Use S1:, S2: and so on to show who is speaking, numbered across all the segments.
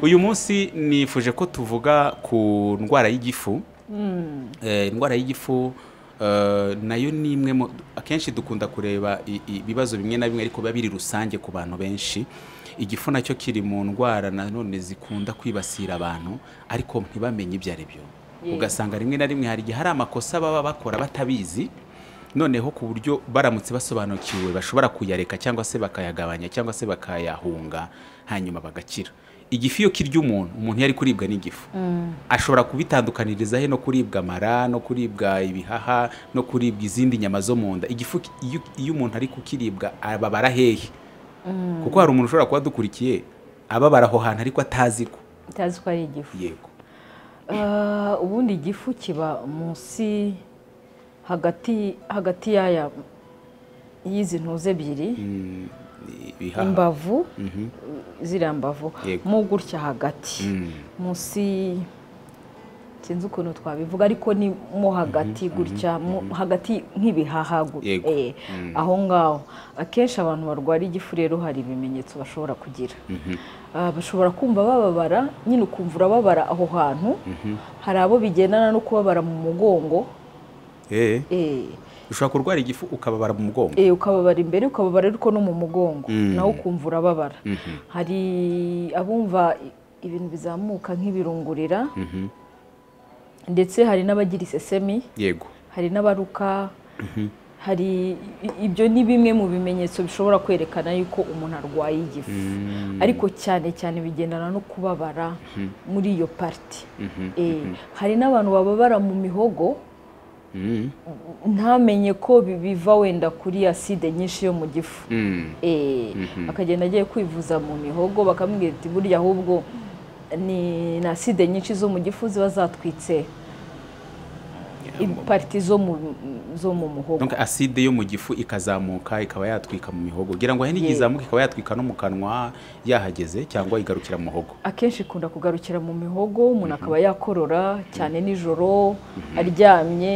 S1: uyu munsi nifuje ko tuvuga ku ndwara y'igifu Eh, indwara y'igifu eh, nayo ni imwe mu akenshi dukunda kureba i- i- ibibazo bimwe na bimwe ariko biba biri rusange ku bantu benshi igifu nacyo kiri mu ndwara nanone zikunda kwibasira abantu ariko ntibamenye ibyo ari byo
S2: Yego.
S1: ugasanga rimwe na rimwe hari igihe hari amakosa baba bakora batabizi noneho ku buryo baramutse basobanukiwe bashobora kuyareka cyangwa se bakayagabanya cyangwa se bakayahunga hanyuma bagakira igifu iyo kirya umuntu umuntu iyo ari kuribwa n'igifu ashobora kubitandukaniriza he no kuribwa amara no kuribwa ibihaha no kuribwa izindi nyama zo mu nda igifu ki- iyo, iyo umuntu ari kukiribwa ababara hehe kuko hari umuntu ushobora kuba adukurikiye ababara aho hantu ariko atazi ko
S2: utazi ko ari igifu
S1: yego
S2: Ah, ubundi igifu kiba munsi hagati hagati y'aya y'izi ntuze ebyiri
S1: Mm, ibihaha.
S2: imbavu
S1: Mhm.
S2: ziriya mbavu
S1: Yego.
S2: mu gutya hagati
S1: Mm.
S2: munsi sinzi ukuntu twabivuga ariko ni mo hagati gutya mu- hagati nk'ibihaha gu-
S1: Yego.
S2: eh, aho ngaho akenshi abantu barwara igifu rero hari ibimenyetso bashobora kugira Ah, bashobora kumva bababara nyine ukumva urababara aho hantu hari abo bigendana no kubabara mu mugongo
S1: Eh,
S2: eh,
S1: ushobora kurwara igifu ukababara mu mugongo
S2: eh, ukababara imbere ukababara ariko no mu mugongo
S1: Mm.
S2: nawe ukumva urababara
S1: Mhm.
S2: hari abumva i- ibintu bizamuka nk'ibirungurira
S1: Mhm.
S2: ndetse hari n'abagira isesemi
S1: yego
S2: hari n'abaruka hari i- ibyo ni bimwe mu bimenyetso bishobora kwerekana yuko umuntu arwaye igifu ariko cyane cyane bigendana no kubabara muri iyo pariti Eh, hari n'abantu bababara mu mihogo
S1: Mm.
S2: ntamenye ko bi- biva wenda kuri aside nyinshi yo mu gifu
S1: Mm.
S2: Eh, akagenda agiye kwivuza mu mihogo bakamubwira ati burya ahubwo ni ni aside nyinshi zo mu gifu ziba zatwitse pariti zo mu zo mu muhogo
S1: Donc acide yo mu gifu ikazamuka ikaba yatwika mu mihogo kugira ngo ahenige
S2: Yego.
S1: izamuka ikaba yatwika no mu kanwa yahageze cyangwa igarukira mu muhogo
S2: akenshi ikunda kugarukira mu mihogo umuntu akaba yakorora cyane nijoro aryamye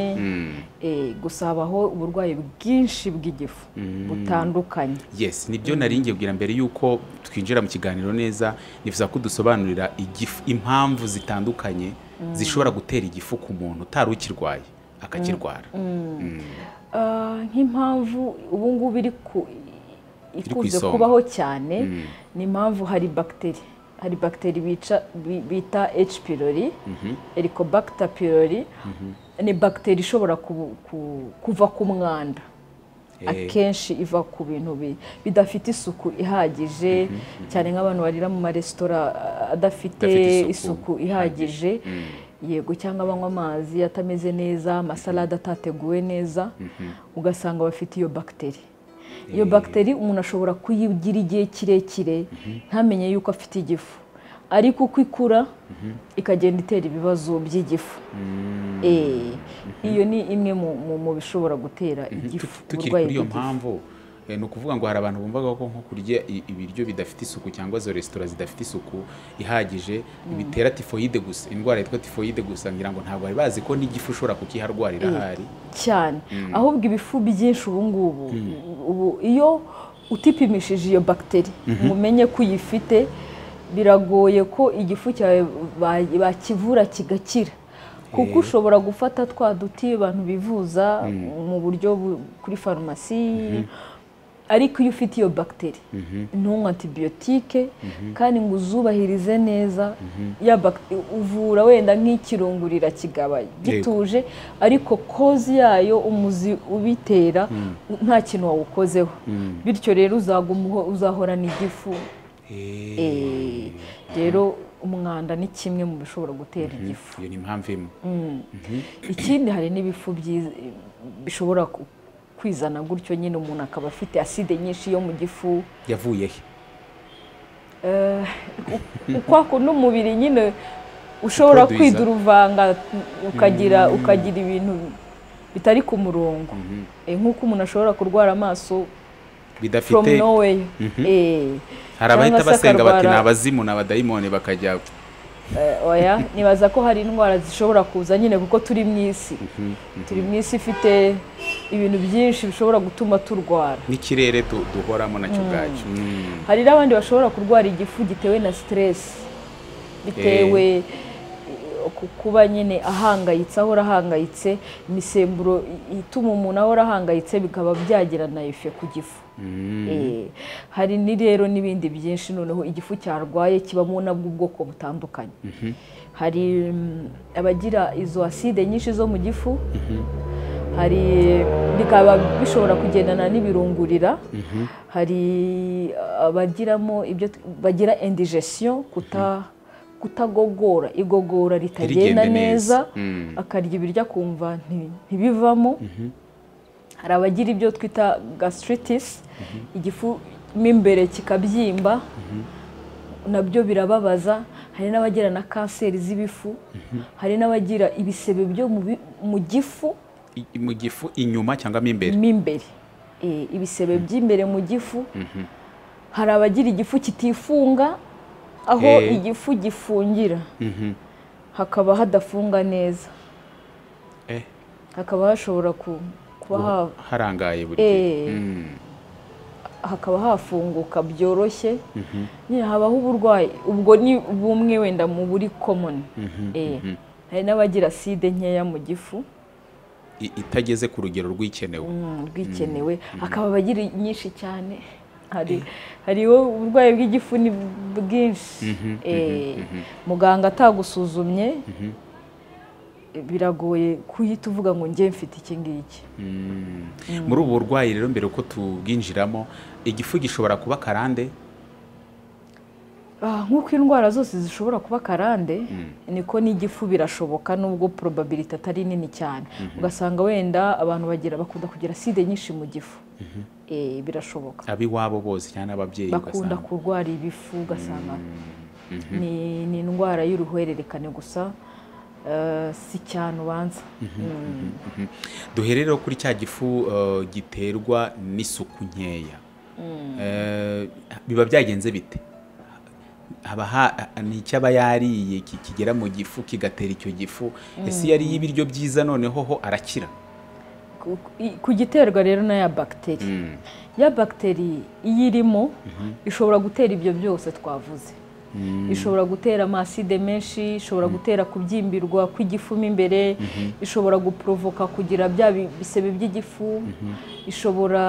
S2: Eh, gusa habaho uburwayi bwinshi bw'igifu butandukanye
S1: yes nibyo nari ngiye kugira mbere y'uko twinjira mu kiganiro neza nifuza ko dusobanurira igifu impamvu zitandukanye zishobora gutera igifu ku muntu utari ukirwaye akakirwara
S2: Ah, nk'impamvu ubu ngubu iri ku
S1: ku
S2: ikunze
S1: isonga.
S2: kubaho cyane ni impamvu hari bagiteri hari bagiteri bica- bi- bita H pylori Helicobacter pylori ni bagiteri ishobora ku- ku- kuva ku mwanda
S1: Eh.
S2: akenshi iva ku bintu bi- bidafite isuku ihagije cyane nk'abantu barira mu maresitora ah, adafite
S1: Adafite isuku
S2: isuku ihagije yego cyangwa banywa amazi atameze neza amasalade atateguwe neza ugasanga bafite iyo bagiteri iyo bagiteri umuntu ashobora kuyigira igihe kirekire ntamenye yuko afite igifu ariko uko ikura ikagenda itera ibibazo by'igifu Eh, iyo ni imwe mu- mu- mu bishobora gutera igifu
S1: tukiri
S2: uburwayi
S1: kuri iyo
S2: bw'igifu.
S1: mpamvu eh, ni ukuvuga ngo hari abantu bumvaga ko nko kurya i- ibiryo bidafite isuku cyangwa izo resitora zidafite isuku ihagije bitera tifoyide gusa indwara yitwa tifoyide gusa ngira ngo ntabwo bari bazi ko n'igifu ushobora kukiharwarira ahari
S2: cyane ahubwo ibifu byinshi ubu ngubu ubu iyo utipimishije iyo bagiteri ngo umenye ko uyifite biragoye ko igifu cyawe ba- bakivura kigakira kuko ushobora gufata twa duti abantu bivuza mu buryo bu- kuri farumasi ariko iyo ufite iyo bagiteri ntunywe antibiyotike kandi ngo uzubahirize neza ya bagiteri uvura wenda nk'ikirungurira kigaba gituje ariko kozi yayo umuzi ubitera nta kintu wawukozeho bityo rero uzaguma uho- uzahorana igifu Eh, rero umwanda ni kimwe mu bishobora gutera igifu
S1: iyo ni impamvu imwe
S2: ikindi hari n'ibifu byiza- bishobora ku- kwizana gutyo nyine umuntu akaba afite aside nyinshi yo mu gifu
S1: yavuye he
S2: Eh, u- uko ako n'umubiri nyine ushobora
S1: Produce.
S2: kwiduruvanga ukagira ukagira ibintu bitari ku murongo Eh, nk'uko umuntu ashobora kurwara amaso from
S1: bidafite
S2: nowhere Eh,
S1: hari abahita
S2: cyangwa se
S1: basenga bati
S2: akarwara-
S1: ni abazimu ni abadayimoni bakajya
S2: Eh, oya nibaza ko hari indwara zishobora kuza nyine kuko turi mu isi turi mu isi ifite ibintu byinshi bishobora gutuma turwara
S1: n'ikirere du- duhoramo nacyo ubwacyo Mm.
S2: hari n'abandi bashobora kurwara igifu gitewe na siteresi bitewe kuba nyine ahangayitse ahora ahangayitse imisemburo ituma umuntu ahora ahangayitse bikaba byagira na efe ku gifu hari ni rero n'ibindi byinshi noneho igifu cyarwaye kibamo nabwo ubwoko butandukanye hari abagira izo aside nyinshi zo mu gifu hari bikaba bishobora kugendana n'ibirungurira hari abagiramo ibyo bagira indigesiyo kuta kutagogora igogora ritagenda neza akarya ibiryo akumva ntibivamo hari abagira ibyo twita gasitiriti igifu mo imbere kikabyimba nabyo birababaza hari n'abagira na kanseri z'ibifu hari n'abagira ibisebe byo mu gifu
S1: mu gifu inyuma cyangwa mo imbere
S2: mo imbere ibisebe by'imbere mu gifu hari abagira igifu kitifunga aho igifu gifungira hakaba hadafunga neza hakaba hashobora kuba
S1: harangaye buri gihe
S2: hakaba hafunguka byoroshye habaho uburwayi ubwo ni bumwe wenda mu buri komoni hari n'abagira side nkeya mu gifu
S1: itageze ku rugero rw'ikenewe
S2: rw'ikenewe hakaba abagira nyinshi cyane hariho uburwayi bw'igifu ni bwinshi muganga atagusuzumye biragoye kuhita uvuga ngo njye mfite iki ngiki
S1: muri ubu burwayi rero mbere uko tubwinjiramo igifu gishobora kuba karande
S2: nk'uko indwara zose zishobora kuba karande niko n'igifu birashoboka nubwo probability atari nini cyane ugasanga wenda abantu bagira bakunda kugira side nyinshi mu gifu birashoboka
S1: ab'iwabo bose cyangwa ababyeyi
S2: bakunda kurwara ibifu ugasanga ni indwara y'uruhererekane gusa si cyane ubanza
S1: duherere kuri cya gifu giterwa n'isuku nkeya biba byagenze bite ni icyaba yariye kigera mu gifu kigatera icyo gifu ese iyo ariye ibiryo byiza noneho ho arakira
S2: ku giterwa rero na ya bagiteri ya bagiteri iyo irimo ishobora gutera ibyo byose twavuze ishobora gutera amaside menshi ishobora gutera kubyimbirwa kw'igifu mo imbere ishobora guporovoka kugira bya bisebe by'igifu ishobora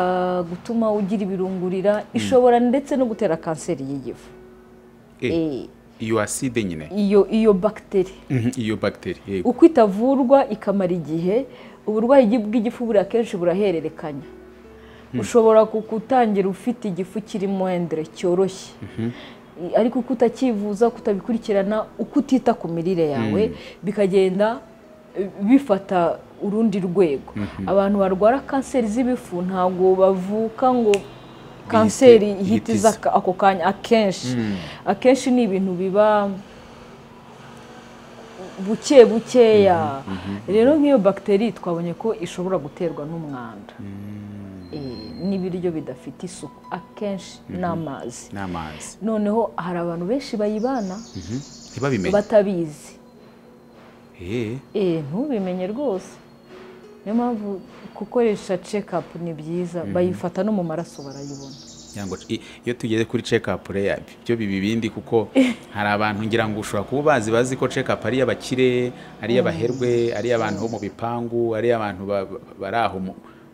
S2: gutuma ugira ibirungurira ishobora ndetse no gutera kanseri y'igifu
S1: iyo aside nyine
S2: iyo iyo bagiteri
S1: iyo bagiteri
S2: uko itavurwa ikamara igihe uburwayi bw'igifu buri akenshi burahererekanya ushobora kukutangira ufite igifu kirimo wendere cyoroshye ariko uko utakivuza kutabikurikirana uko utita ku mirire yawe bikagenda bifata urundi rwego abantu barwara kanseri z'ibifu ntabwo bavuka ngo kanseri ihita iza ako kanya akenshi akenshi ni ibintu biba buke bukeya rero nk'iyo bagiteri twabonye ko ishobora guterwa n'umwanda n'ibiryo bidafite isuku akenshi n'amazi noneho hari abantu benshi bayibana batabizi ntubimenye rwose niyo mpamvu gukoresha cekapu ni byiza bayifata no mu maraso barayibona
S1: iyo tugeze kuri cekapu reya byo biba ibindi kuko hari abantu ngira ngo ushobora kuba bazi bazi ko cekapu ari iy'abakire ari iy'abaherwe ari iy'abantu bo mu bipangu ari iy'abantu bari aho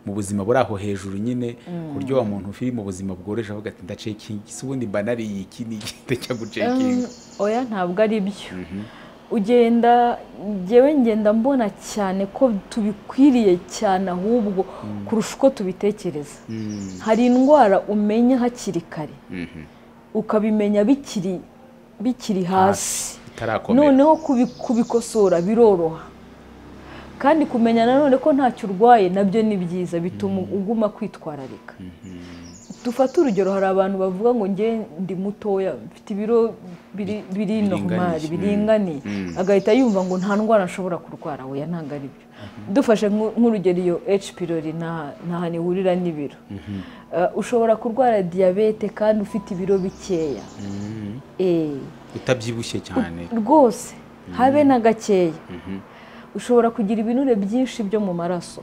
S1: mu buzima buri aho hejuru nyine ku buryo wa muntu ufite mu buzima bworoheje avuga ati ndacekingi si ubundi mba nariye iki ni igihita cyo gucekinga
S2: oya ntabwo ari byo ugenda ngewe ngenda mbona cyane ko tubikwiriye cyane ahubwo kurusha uko tubitekereza hari indwara umenya hakiri kare ukabimenya bikiri bikiri hasi noneho kubikosora biroroha kandi kumenya nanone ko ntacyo urwaye nabyo ni byiza bituma uguma kwitwararika dufate urugero hari abantu bavuga ngo njye ndi mutoya mfite ibiro biri normali biringaniye agahita yumva ngo nta ndwara nshobora kurwara we ntabwo ari byo dufashe nk'urugero iyo H pylori ntahantu ihurira n'ibiro ushobora kurwara diyabete kandi ufite ibiro bikeya
S1: utabyibushye cyane
S2: rwose habe na gakeya ushobora kugira ibinure byinshi byo mu maraso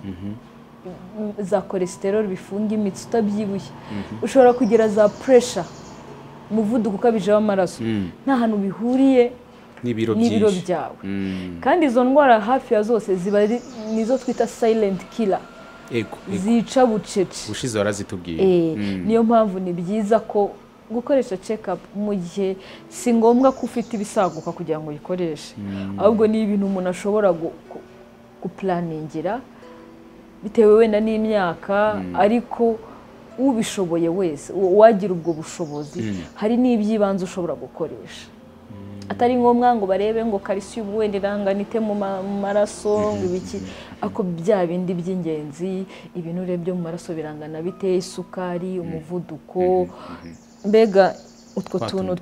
S2: za kolesterol bifunga imitsi utabyibushye ushobora kugira za puresha umuvuduko ukabije w'amaraso nta hantu bihuriye
S1: n'ibiro
S2: n'ibiro
S1: byinshi.
S2: byawe
S1: Mm.
S2: kandi izo ndwara hafi ya zose ziba ari- nizo twita silent killer
S1: ego ego.
S2: zica bucece
S1: ubushize warazitubwiye
S2: Eh,
S1: Mm.
S2: niyo mpamvu ni byiza ko gukoresha check-up mu gihe si ngombwa ko ufite ibisaguka kugira ngo uyikoreshe ahubwo ni ibintu umuntu ashobora gu- gu- gupulaningira bitewe wenda n'imyaka ariko ubishoboye wese u- uwagira ubwo bushobozi hari n'iby'ibanze ushobora gukoresha atari ngombwa ngo barebe ngo calcium wenda iranganite mu ma- mu maraso ngo ibiki ako bya bindi by'ingenzi ibinure byo mu maraso birangana bite isukari umuvuduko mbega utwo
S1: Twa
S2: tuntu
S1: tuntu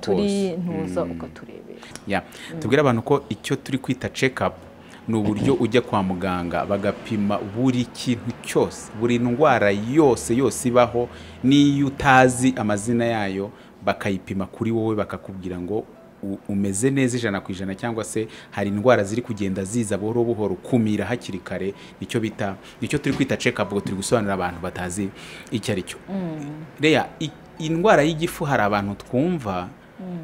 S1: twose.
S2: turi ntuza
S1: Mm.
S2: ukaturebera
S1: ya tubwire abantu ko icyo turi kwita check-up ni uburyo ujya kwa muganga bagapima buri kintu cyose buri ndwara yose yose ibaho n'iyo utazi amazina yayo bakayipima kuri wowe bakakubwira ngo u- umeze neza ijana ku ijana cyangwa se hari indwara ziri kugenda ziza buhoro buhoro kumira hakiri kare nicyo bita nicyo turi kwita check-up ubwo turi gusobanurira abantu batazi icyo ari cyo reya i- indwara y'igifu hari abantu twumva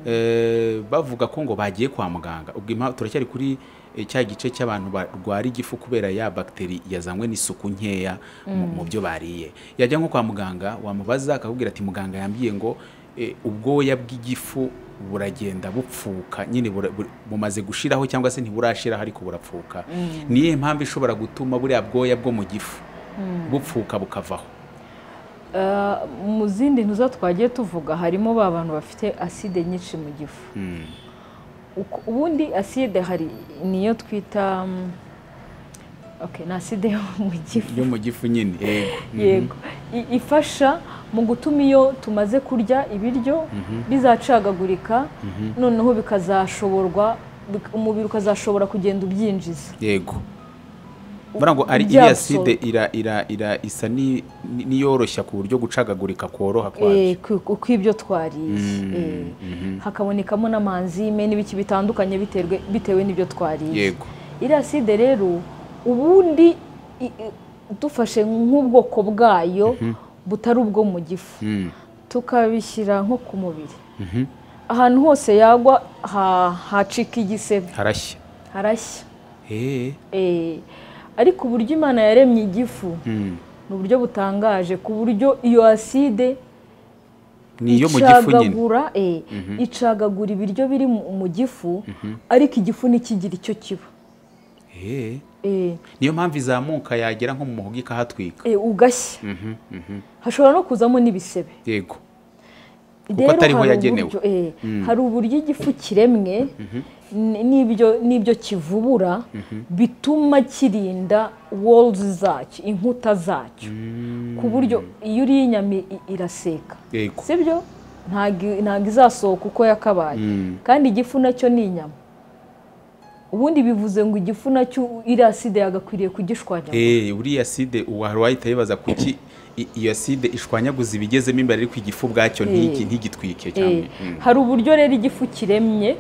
S1: eh, bavuga ko ngo bagiye kwa muganga ubwo impa- turacyari kuri eh, cya gice cy'abantu barwara igifu kubera ya bagiteri yazanywe n'isuku nkeya mu- mu byo bariye yajya nko kwa muganga wamubaza akakubwira ati muganga yambwiye ngo eh, ubwoya bw'igifu buragenda bupfuka nyine bura- bur- bumaze gushiraho cyangwa se ntiburashiraho ariko burapfuka ni iyihe mpamvu ishobora gutuma buriya bwoya bwo mu gifu bupfuka bukavaho
S2: Ah, mu zindi ntuza twagiye tuvuga harimo ba bantu bafite aside nyinshi mu gifu
S1: Mm.
S2: Uko- ubundi aside hari niyo twita mm, okay, ni aside yo mu gifu
S1: yo mu gifu nyine yego
S2: yego I- ifasha mu gutuma iyo tumaze kurya ibiryo bizacagagurika noneho bikazashoborwa bik- umubiri ukazashobora kugenda ubyinjiza
S1: yego mbona ngo ari
S2: Bya
S1: iriya side
S2: gusohoka.
S1: ira ira ira isa ni- ni- n'iyoroshya ku buryo gucagagurika kworoha
S2: Eh,
S1: kwabyo
S2: ku- uko ibyo twariye Eh, hakabonekamo n'amanzime n'ibiki bitandukanye biterwe- bitewe n'ibyo twariye
S1: yego
S2: iriya side rero ubundi i- i- dufashe nk'ubwoko bwayo butari ubwo mu gifu
S1: Mm.
S2: tukabishyira nko ku mubiri ahantu hose yagwa ha- hacika igisebe
S1: harashya
S2: harashya
S1: Eh,
S2: Eh, ariko uburyo imana yaremye igifu
S1: mm.
S2: ni uburyo butangaje ku buryo iyo aside
S1: ni iyo mu gifu nyine
S2: icagagura eh, icagagura ibiryo biri mu mu gifu ariko igifu ntikigire icyo kiba
S1: Eh,
S2: Eh,
S1: niyo mpamvu izamuka yagera nko mu muhogo ikahatwika
S2: eh, ugashya hashobora no kuzamo n'ibisebe
S1: yego
S2: Rero
S1: atariho
S2: hari
S1: yagenewe.
S2: uburyo- eh, hari uburyo igifu kiremwe n- n'ibyo n'ibyo kivubura bituma kirinda walls zacyo inkuta zacyo ku buryo iyo uriye inyama i- iraseka
S1: yego
S2: sibyo ntabwo ntabwo izasohoka uko yakabaye kandi igifu nacyo ni inyama ubundi bivuze ngo igifu nacyo iriya sida yagakwiriye kugishwanya
S1: Eh, uriya side wari wahita yibaza kuki i- iyo side ishwanyaguza ibigezemo imbere ariko igifu ubwacyo ntigi-
S2: Eh.
S1: ntigitwike
S2: Eh,
S1: cyane Mm.
S2: hari uburyo rero igifu kiremye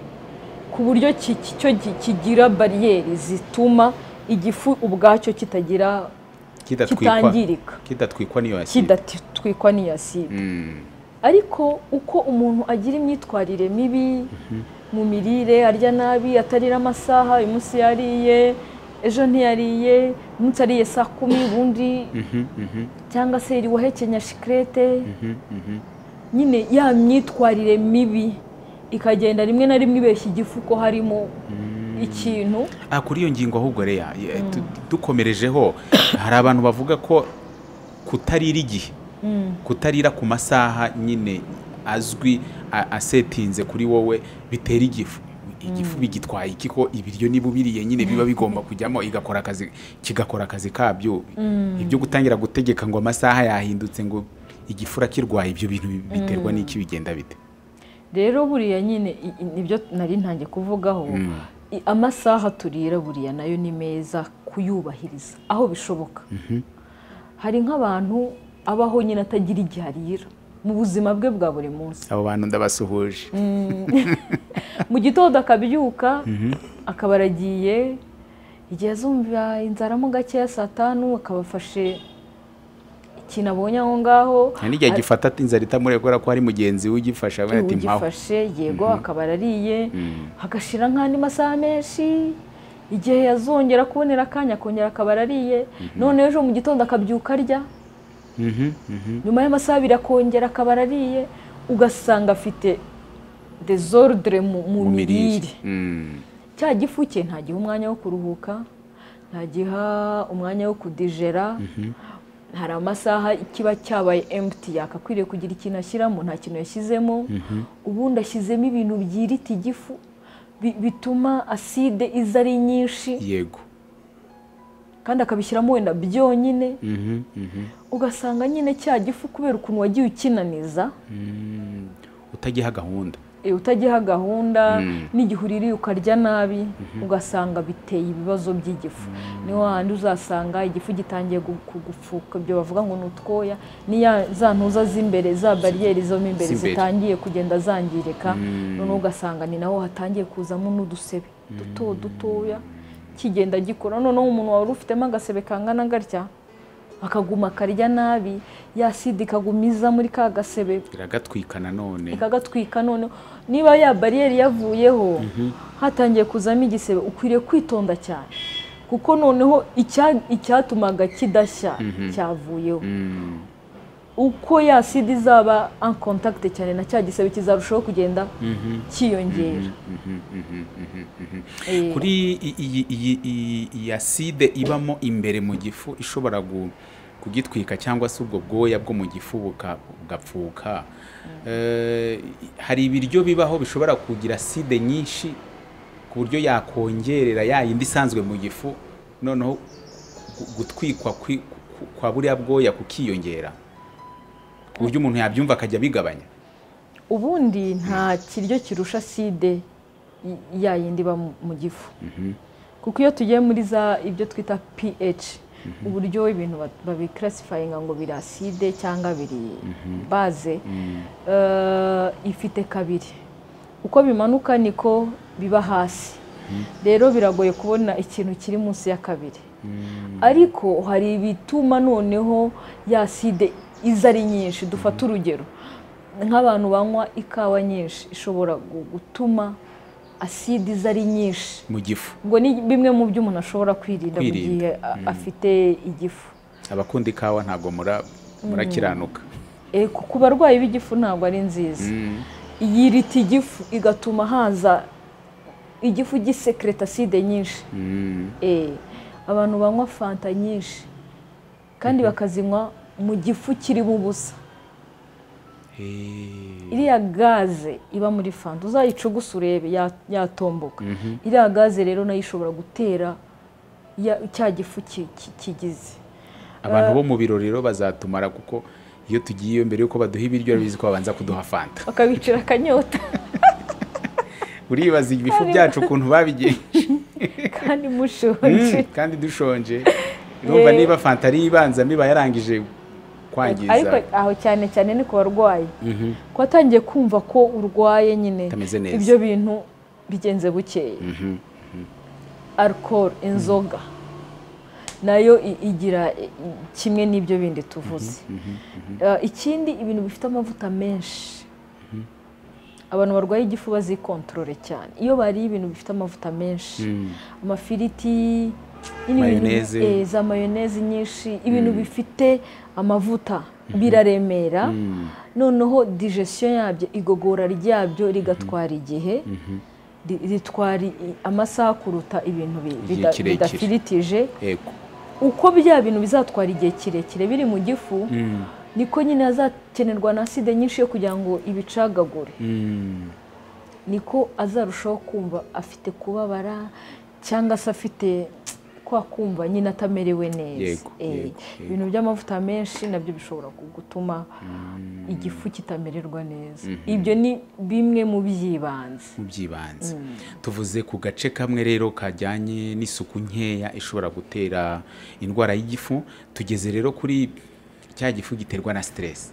S2: ku buryo ki- ki- cyo ki- kigira bariyeri zituma igifu ubwacyo kitagira
S1: kidatwikwa
S2: kitangirika
S1: kidatwikwa n'iyo aside
S2: kidatwikwa n'iyaside
S1: Mm.
S2: ariko uko umuntu agira imyitwarire mibi mu mirire arya nabi atarira amasaha uyu munsi yariye ejo ntiyariye umunsi ariye saa kumi ubundi cyangwa se iri wahekenya shikirete nyine ya myitwarire mibi ikagenda rimwe na rimwe ibeshya igifu ko harimo ikintu
S1: Ah, kuri iyo ngingo ahubwo reya ye- tu- dukomerejeho hari abantu bavuga ko kutarira igihe kutarira ku masaha nyine azwi a- asetinze kuri wowe bitera igifu igifu bigitwaye iki ko ibiryo niba ubiriye nyine biba bigomba kujyamo igakora akazi kigakora akazi kabyo ibyo gutangira gutegeka ngo amasaha yahindutse ngo igifu urakirwaye ibyo bintu bi- biterwa n'iki bigenda bite
S2: rero buriya nyine i- i- nibyo nari ntangiye kuvugaho I- amasaha turira buriya nayo ni meza kuyubahiriza aho bishoboka hari nk'abantu abaho nyine atagira igihe arira mu buzima bwe bwa buri munsi
S1: abo bantu ndabasuhuje
S2: mu gitondo akabyuka akaba aragiye igihe azumva inzara mo gakeya saa tanu akaba afashe ikintu abonye aho ngaho
S1: hari n'igihe gifata inzara itamuriye kubera ko hari mugenzi we ugifasha we ati mpaho
S2: ugifashe yego akaba arariye hagashira nk'andi masaha menshi igihe yazongera kubonera akanya akongera akaba arariye none ejo mu gitondo akabyuka arya
S1: Mhm, mhm.
S2: nyuma y'amasaha abiri akongera akaba arariye ugasanga afite desordre mu mu
S1: mu mirire
S2: mirire
S1: Mm.
S2: cya gifu cye ntagiha umwanya wo kuruhuka ntagiha umwanya wo kudijera hari amasaha kiba cyabaye emputi yakakwiriye kugira ikintu ashyiramo nta kintu yashyizemo ubundi ashyizemo ibintu byirita igifu bi- bituma aside iza ari nyinshi
S1: yego
S2: kandi akabishyiramo wenda byonyine
S1: Mhm, mhm.
S2: ugasanga nyine cya gifu kubera ukuntu wagiye ukinaniza
S1: Mm. utagiha gahunda
S2: eh, utagiha gahunda n'igihe uririye ukarya nabi ugasanga biteye ibibazo by'igifu niho handi uzasanga igifu gitangiye gu- kugupfuka ibyo bavuga ngo ni utwoya niya za ntuza z'imbere za bariyeri zo mo imbere
S1: Z'imbere.
S2: zitangiye kugenda zangirika noneho ugasanga ni naho hatangiye kuzamo n'udusebe duto dutoya kigenda gikora noneho umuntu wari ufitemo agasebe kangana gatya akaguma akarya nabi ya sida ikaguma iza muri ka gasebe
S1: iragatwika nanone
S2: ikagatwika none niba ya bariyeri yavuyeho hatangiye kuzamo igisebe ukwiriye kwitonda cyane kuko noneho icya- icyatumaga kidashya cyavuyeho
S1: Mm.
S2: uko ya sida izaba en contact cyane na cya gisebe kizarushaho kugenda cyiyongera Eh,
S1: kuri i- iyi- iyi- iyi- iyi acide ibamo imbere mu gifu ishobora gu- kugitwika cyangwa se ubwo bwoya bwo mu gifu buka- bugapfuka Eh, hari ibiryo bibaho bishobora kugira acide nyinshi ku buryo yakongerera ya yindi isanzwe mu gifu noneho gu- gutwikwa kwi- ku- kwa buriya bwoya kukiyongera ku buryo umuntu yabyumva akajya abigabanya
S2: ubundi nta kiryo kirusha side y- ya yindi iba mu- mu gifu kuko iyo tugiye muri za ibyo twita ph uburyo ibintu ba- babiklasifayinga ngo biri aside cyangwa biri baze eh, ifite kabiri uko bimanuka niko biba hasi rero biragoye kubona ikintu kiri munsi ya kabiri ariko hari ibituma noneho ya side iza ari nyinshi dufate urugero nk'abantu banywa ikawa nyinshi ishobora gu- gutuma aside iza ari nyinshi
S1: mu gifu
S2: ubwo ni bimwe mu byo umuntu ashobora kwirinda mu
S1: Kwirinda.
S2: gihe a- afite igifu
S1: abakunda ikawa ntabwo mura- murakiranuka
S2: Eh, ku- ku barwayi b'igifu ntabwo ari nziza
S1: Mm.
S2: yirita igifu igatuma haza igifu gisekereta aside nyinshi
S1: Mm.
S2: Eh, abantu banywa fanta nyinshi kandi bakazinywa mu gifu kirimo ubusa
S1: Eh.
S2: iriya gaze iba muri fanta uzayicugusa urebe ya- yatomboka iriya gaze rero nayo ishobora gutera ya- cya gifu ki- ki- kigize
S1: abantu bo mu birori rero bazatumara kuko iyo tugiye mbere yuko baduha ibiryo urabizi ko babanza kuduha fanta
S2: bakabicira akanyota
S1: uribaza ibifu byacu ukuntu babigenje
S2: kandi mushonje
S1: kandi dushonje urumva
S2: Yeah.
S1: niba fanta ari ibanza miba yarangije
S2: ariko
S1: kwangiza
S2: aho cyane cyane ni ku barwayi ko watangiye kumva ko urwaye nyine
S1: Utameze neza.
S2: ibyo bintu bigenze bukeye alcohol inzoga nayo i- igira i- i- kimwe n'ibyo bindi tuvuze Eh, ikindi ibintu bifite amavuta menshi abantu barwaye igifu bazikontorore cyane iyo bariye ibintu bifite amavuta menshi amafiriti nyine ibintu-
S1: Mayoneze.
S2: eh, za mayoneze nyinshi ibintu bifite amavuta biraremera noneho digestion yabyo igogora ryabyo rigatwara igihe ri- ritwara i- amasaha kuruta ibintu bi-
S1: Igihe
S2: bida-
S1: kirekire.
S2: bidafiritije
S1: yego
S2: uko bya bintu bizatwara igihe kirekire biri mu gifu niko nyine hazakenerwa na acide nyinshi yo kugira ngo ibicagagure
S1: Mm.
S2: niko azarushaho kumva afite kubabara cyangwa se afite kwa kumva nyine atamerewe neza
S1: Yego,
S2: Eh,
S1: yego,
S2: ibintu by'amavuta menshi nabyo bishobora gu- gutuma igifu kitamererwa neza ibyo ni bimwe mu by'ibanze
S1: mu by'ibanze tuvuze ku gace kamwe rero kajyanye n'isuku nkeya ishobora gutera indwara y'igifu tugeze rero kuri cya gifu giterwa na siteresi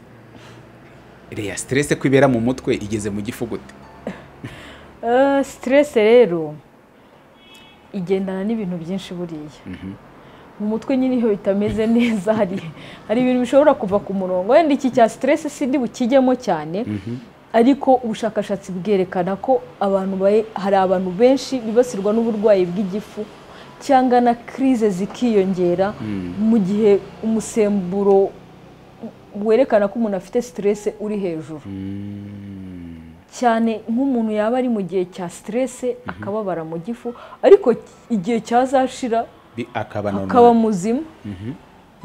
S1: reya siteresi ko ibera mu mutwe igeze mu gifu gute
S2: siteresi rero igendana n'ibintu byinshi buriya mu mutwe nyine iyo bitameze neza hari hari ibintu bishobora kuva ku murongo wenda iki cya siteresi sidi bukijyemo cyane ariko ubushakashatsi bwerekana ko abantu hari abantu benshi bibasirwa n'uburwayi bw'igifu cyangwa na kirize zikiyongera mu gihe umusemburo werekana ko umuntu afite siteresi uri hejuru cyane nk'umuntu yaba ari mu gihe cya siteresi akababara mu gifu ariko igihe cyazashira akaba muzima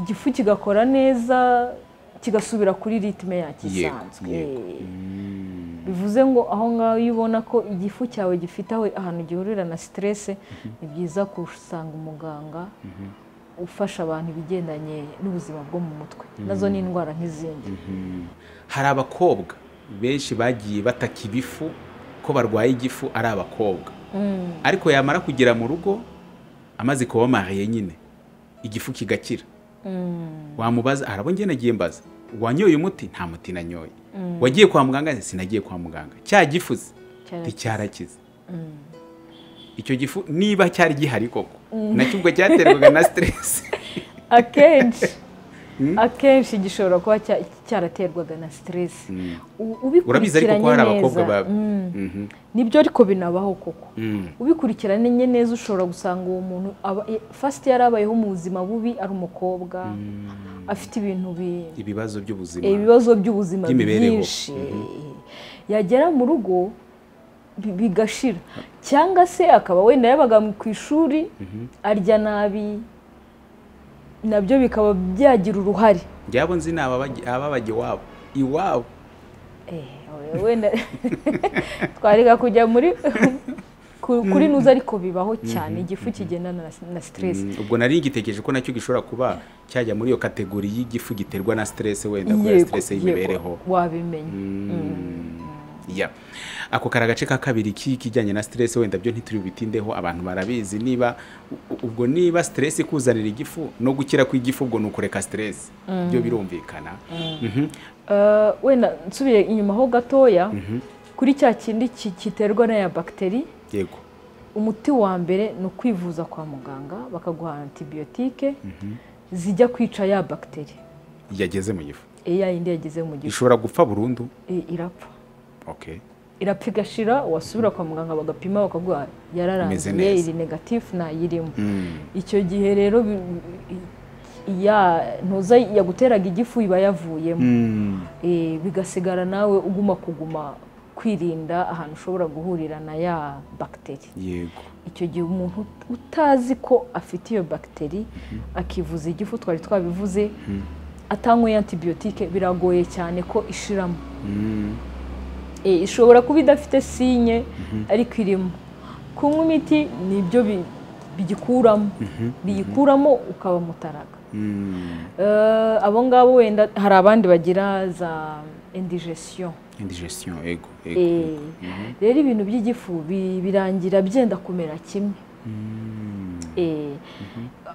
S2: igifu kigakora neza kigasubira kuri ritme yakisanzwe bivuze ngo aho ngaho iyo ubona ko igifu cyawe gifite aho ahantu gihurira na siteresi ni byiza gusanga umuganga ufasha abantu ibigendanye n'ubuzima bwo mu mutwe nazo ni indwara nk'izindi
S1: hari abakobwa benshi bagiye bataka ibifu ko barwaye igifu ari abakobwa ariko yamara kugera mu rugo amaze kuba mariye nyine igifu kigakira wamubaza harabo njye nagiye mbaza wanyoye umuti nta muti nanyoye wagiye kwa muganga sinagiye kwa muganga cya gifuze nticyarakize icyo gifu niba cyari gihari koko nacyo ubwo cyaterwaga na siteresi
S2: akenshi akenshi gishobora kuba cyaraterwaga na siteresi ubikurikiranye neza nibyo ariko binabaho koko ubikurikiranye neza ushobora gusanga uwo muntu fasiti yari abayeho mu buzima bubi ari umukobwa afite ibintu
S1: ibibazo by'ubuzima
S2: ibibazo by'ubuzima byinshi yagera mu rugo bigashira cyangwa se akaba wenda yabaga ku ishuri arya nabi nabyo bikaba byagira uruhare
S1: byabo nzi ni ababajya iwabo iwabo
S2: wenda twarega kujya muri kuri nuza ariko bibaho cyane igifu kigendana na siteresi
S1: ubwo nari ngitekereje ko nacyo gishobora kuba cyajya muri iyo kategori y'igifu giterwa na siteresi wenda kubera siteresi y'imibereho
S2: wabimenya
S1: ako kari agace ka kabiri k'ikijyanye na siteresi wenda byo ntitubitindeho abantu barabizi niba ubwo niba siteresi ikuzanira igifu no gukira kw'igifu ubwo ni ukureka siteresi byo birumvikana
S2: wenda nsubiye inyuma ho gatoya kuri cya kindi kiterwa n'aya bagiteri
S1: yego
S2: umuti wa mbere ni ukwivuza kwa muganga bakaguha antibiyotike zijya kwica ya bagiteri
S1: yageze mu gifu
S2: iya yindi yageze mu gifu
S1: ishobora gupfa burundu
S2: irapfa irapfa igashira wasubira kwa muganga bagapima bakaguha yararangiye iri negatifu ntayirimo icyo gihe rero ntuza yaguteraga igifu iba yavuyemo bigasigara nawe uguma kuguma kwirinda ahantu ushobora guhurira na ya bagiteri
S1: yego
S2: icyo gihe umuntu utazi ko afite iyo bagiteri akivuza igifu twari twabivuze atanyweye antibiyotike biragoye cyane ko ishiramo ishobora kuba idafite sinye ariko irimo kunywa imiti nibyo bigikuramo biyikuramo ukaba mutaraga abo ngabo wenda hari abandi bagira za indigesiyo
S1: indigesiyo ego
S2: rero ibintu by'igifu birangira byenda kumera kimwe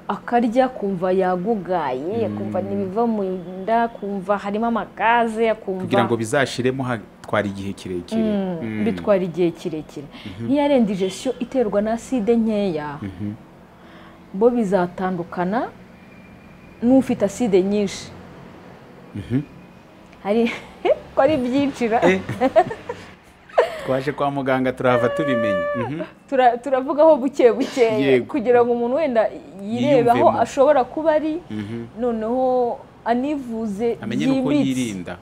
S2: akarya kumva yagugaye kumva ntibiva mu nda kumva harimo amagaze
S1: kugira ngo bizashiremo bitwara igihe kirekire
S2: bitwara igihe kirekire niyo ari indigesiyo iterwa na aside nkeya bo bizatandukana n'ufite aside nyinshi hari ko ari ibyiciro
S1: twaje kwa muganga turahava tubimenye
S2: turavugaho buke buke kugira ngo umuntu wenda yirebe aho ashobora kuba ari noneho anivuze
S1: yirinda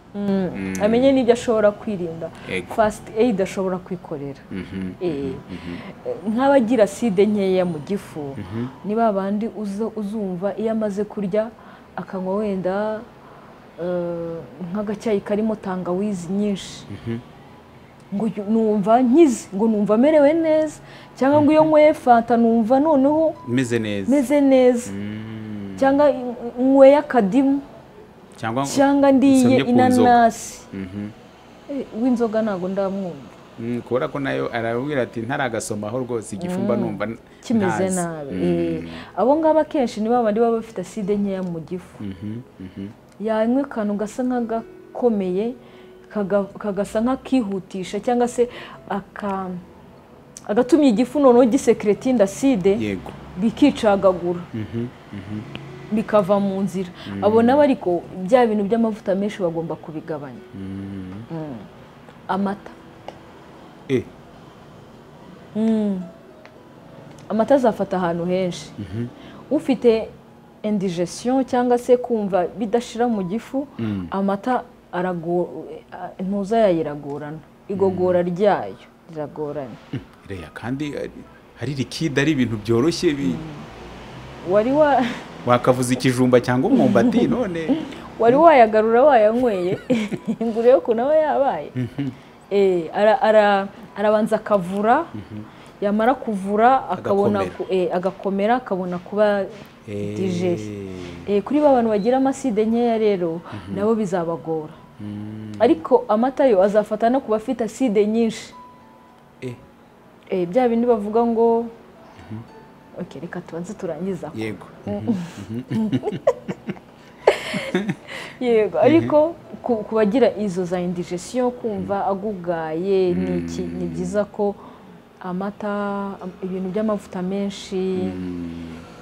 S2: amenye n'ibyo ashobora kwirinda fasiti eyidi ashobora kwikorera nk'abagira side nkeya mu gifu ni ba bandi uzumva iyo amaze kurya akanywa wenda nk'agacyayi karimo tangawizi nyinshi ngo numva nkize ngo numva amerewe neza cyangwa ngo iyo nyweye fanta numva noneho
S1: meze neza
S2: meze neza cyangwa nyweye akadimu cyangwa ndiye inanasi w'inzoga ntabwo ndamwumva
S1: kubera ko nayo arabwira ati ntaragasomaho rwose igifumba numva
S2: kimeze nabi abo ngabo akenshi niba bandi baba bafite aside nkeya mu gifu yanywa akantu gasa nk'agakomeye kagasa nk'akihutisha cyangwa se agatumye igifu noneho gisekereta indaside bikicagagura bikava mu nzira abo nabo ariko bya bintu by'amavuta menshi bagomba kubigabanya Mm. amata
S1: Eh,
S2: amata azafata ahantu henshi ufite indigestion cyangwa se kumva bidashira mu gifu amata arago- a- intuza yayo iragorana igogora ryayo riragorana
S1: reya kandi eh, hari likide ari ibintu byoroshye bi-
S2: wari wa
S1: wakavuza ikijumba cyangwa umwumbati none
S2: wari wayagarura wayanyweye inguru yo kunawe yabaye Eh, ara- ara- arabanza akavura yamara kuvura akabona
S1: Agakomera.
S2: ku- eh, agakomera akabona kuba
S1: Eh,
S2: digeste Eh, kuri ba bantu bagira amaside nkeya rero nabo bizabagora ariko amata yo azafata no ku bafite aside nyinshi
S1: eh,
S2: Eh, bya bindi bavuga ngo Ok, reka tubanze turangiza aho."
S1: yego
S2: yego ariko ku ku bagira izo za indigestion kumva agugaye ni iki ni byiza ko amata am- ibintu by'amavuta menshi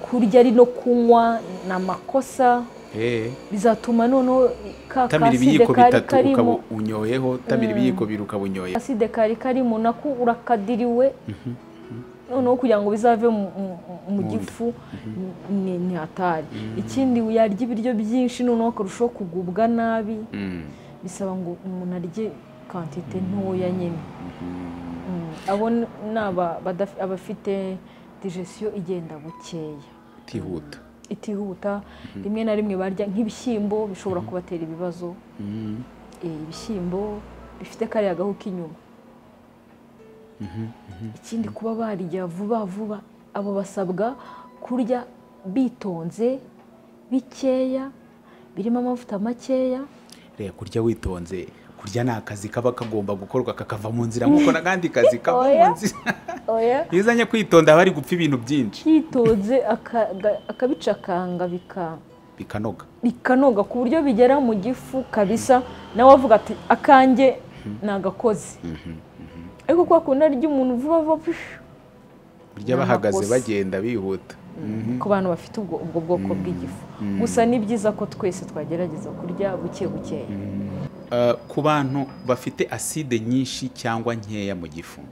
S2: kurya ari no kunywa ni amakosa
S1: Eh,
S2: bizatuma noneho i- ka
S1: tamira
S2: kaside
S1: ibiyiko
S2: kari
S1: bitatu ukaba
S2: karimo
S1: unyoyeho tamira ibiyiko bibiri ukaba unyoye
S2: kaside kari karimo nako urakadiriwe noneho kugira ngo bizave mu- mu- mu
S1: nda.
S2: gifu ni ni hatari ikindi yarya ibiryo byinshi noneho akarushaho kugubwa nabi
S1: Mm.
S2: bisaba ngo umuntu arye kwantite ntoya nyine Mm, abo ni aba- badaf- abafite digestion igenda bukeya
S1: utihuta
S2: itihuta rimwe na rimwe barya nk'ibishyimbo bishobora kubatera ibibazo
S1: Mm.
S2: Eh, ibishyimbo bifite kariya gahu k'inyuma ikindi kuba barya vuba vuba abo basabwa kurya bitonze bikeya birimo amavuta makeya
S1: reba kurya witonze kurya ni akazi kaba kagomba gukorwa kakava mu nzira nk'uko n'akandi kazi kaba mu
S2: Oya.
S1: nzira
S2: oya
S1: iyo uzanye kwitonda haba hari gupfa ibintu byinshi
S2: yitonze akaga- akabicakanga bika
S1: bikanoga
S2: bikanoga ku buryo bigera mu gifu kabisa nawe avuga ati akanjye ni agakozi ariko kwa kundi arya umuntu vuba vuba pish,
S1: burya
S2: Ni
S1: bahagaze
S2: amakosa.
S1: bagenda bihuta
S2: ku bantu bafite ubwo ubwo bwoko bw'igifu gusa ni byiza ko twese twagerageza kurya buke bukeya
S1: Uh, ku bantu bafite aside nyinshi cyangwa nkeya mu gifu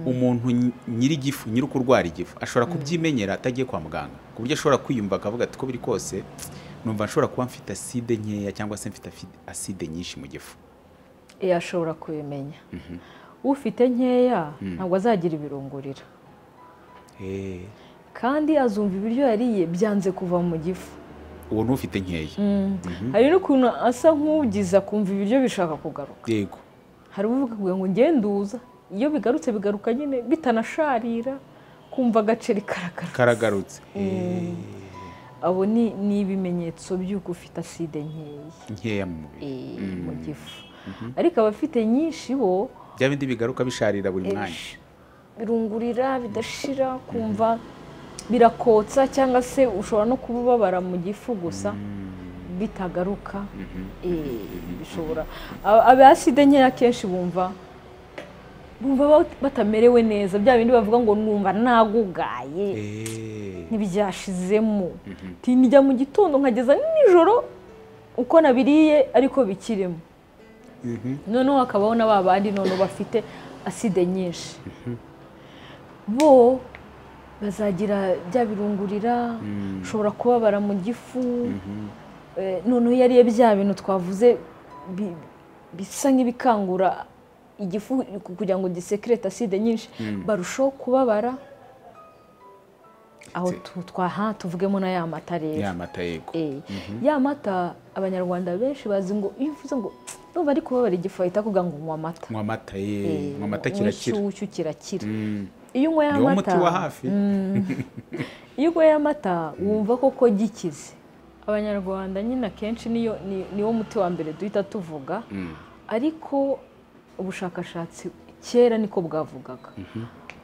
S1: umuntu nyi- nyiri igifu nyiri kurwara igifu ashobora kubyimenyera atagiye kwa muganga ku buryo ashobora kwiyumva akavuga ati ko biri kose numva nshobora kuba mfite aside nkeya cyangwa se mfite afi- aside nyinshi mu gifu
S2: Eh, ashobora kubimenya ufite nkeya ntabwo azagira ibirungurira
S1: Eh,
S2: kandi azumva ibiryo yariye byanze kuva mu gifu
S1: uwo ni ufite nkeya
S2: hari n'ukuntu asa nk'ugiza akumva ibiryo bishaka kugaruka
S1: yego
S2: hari uvuga ngo ngenduza iyo bigarutse bigaruka nyine bitanasharira kumva agaceri karagara
S1: karagarutse Eh,
S2: abo ni ni ibimenyetso by'uko ufite aside nkeya
S1: nkeya mu mubiri
S2: eh, mu gifu ariko abafite nyinshi bo
S1: bya bindi bigaruka bisharira buri mwanya
S2: esh, birungurira bidashira kumva birakotsa cyangwa se ushobora no kuba ubabara mu gifu gusa bitagaruka eh, bishobora aba aba aside nkeya akenshi bumva bumva bat- batamerewe neza bya bindi bavuga ngo numva nagugaye
S1: Eh,
S2: ntibyashizemo tinijya mu gitondo nkageza nijoro uko nabiriye ariko bikirimo noneho hakabaho na ba bandi noneho bafite aside nyinshi bo bazagira bya birungurira ushobora kubabara mu gifu Eh, noneho iyo ariye bya bintu twavuze bi- bisa nk'ibikangura igifu kugira ngo gisekirete aside nyinshi barushaho kubabara aho
S1: Ndetse-
S2: tu- twaha tuvugemo na ya mata rero
S1: ya mata yego
S2: Eh, ya mata abanyarwanda benshi bazi ngo iyo uvuze ngo numva ari kubabara igifu ahita kuvuga ngo nywa amata
S1: nywa amata ye nywa amata kirakira
S2: nshyushyu kirakira
S1: Mm.
S2: iyo unyweye
S1: niwo muti
S2: amata
S1: wa hafi
S2: iyo unyweye amata wumva koko gikize abanyarwanda nyine akenshi niyo ni- niwo muti wa mbere duhita tuvuga ariko ubushakashatsi kera niko bwavugaga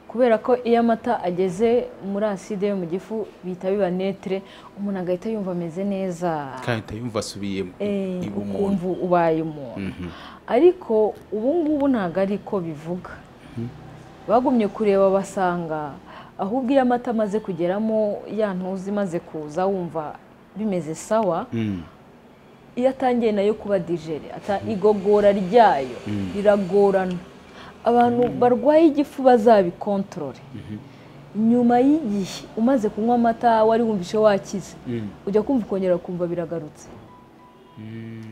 S2: kubera ko iyo amata ageze muri aside yo mu gifu bihita biba netere umuntu agahita yumva ameze neza
S1: kahita yumva asubiye mu-
S2: Eh,
S1: iba umuntu
S2: ukumva ubaye umuntu ariko ubu ngubu ntabwo ari ko bivuga bagumye kureba basanga ahubwo iyo amata amaze kugeramo ya ntuzi imaze kuza wumva bimeze sawa iyo atangiye nayo kuba digere igogora ryayo riragorana abantu barwaye igifu bazabikontorore nyuma y'igihe umaze kunywa amata wari wumvishe wakize ujya kumva ukongera kumva biragarutse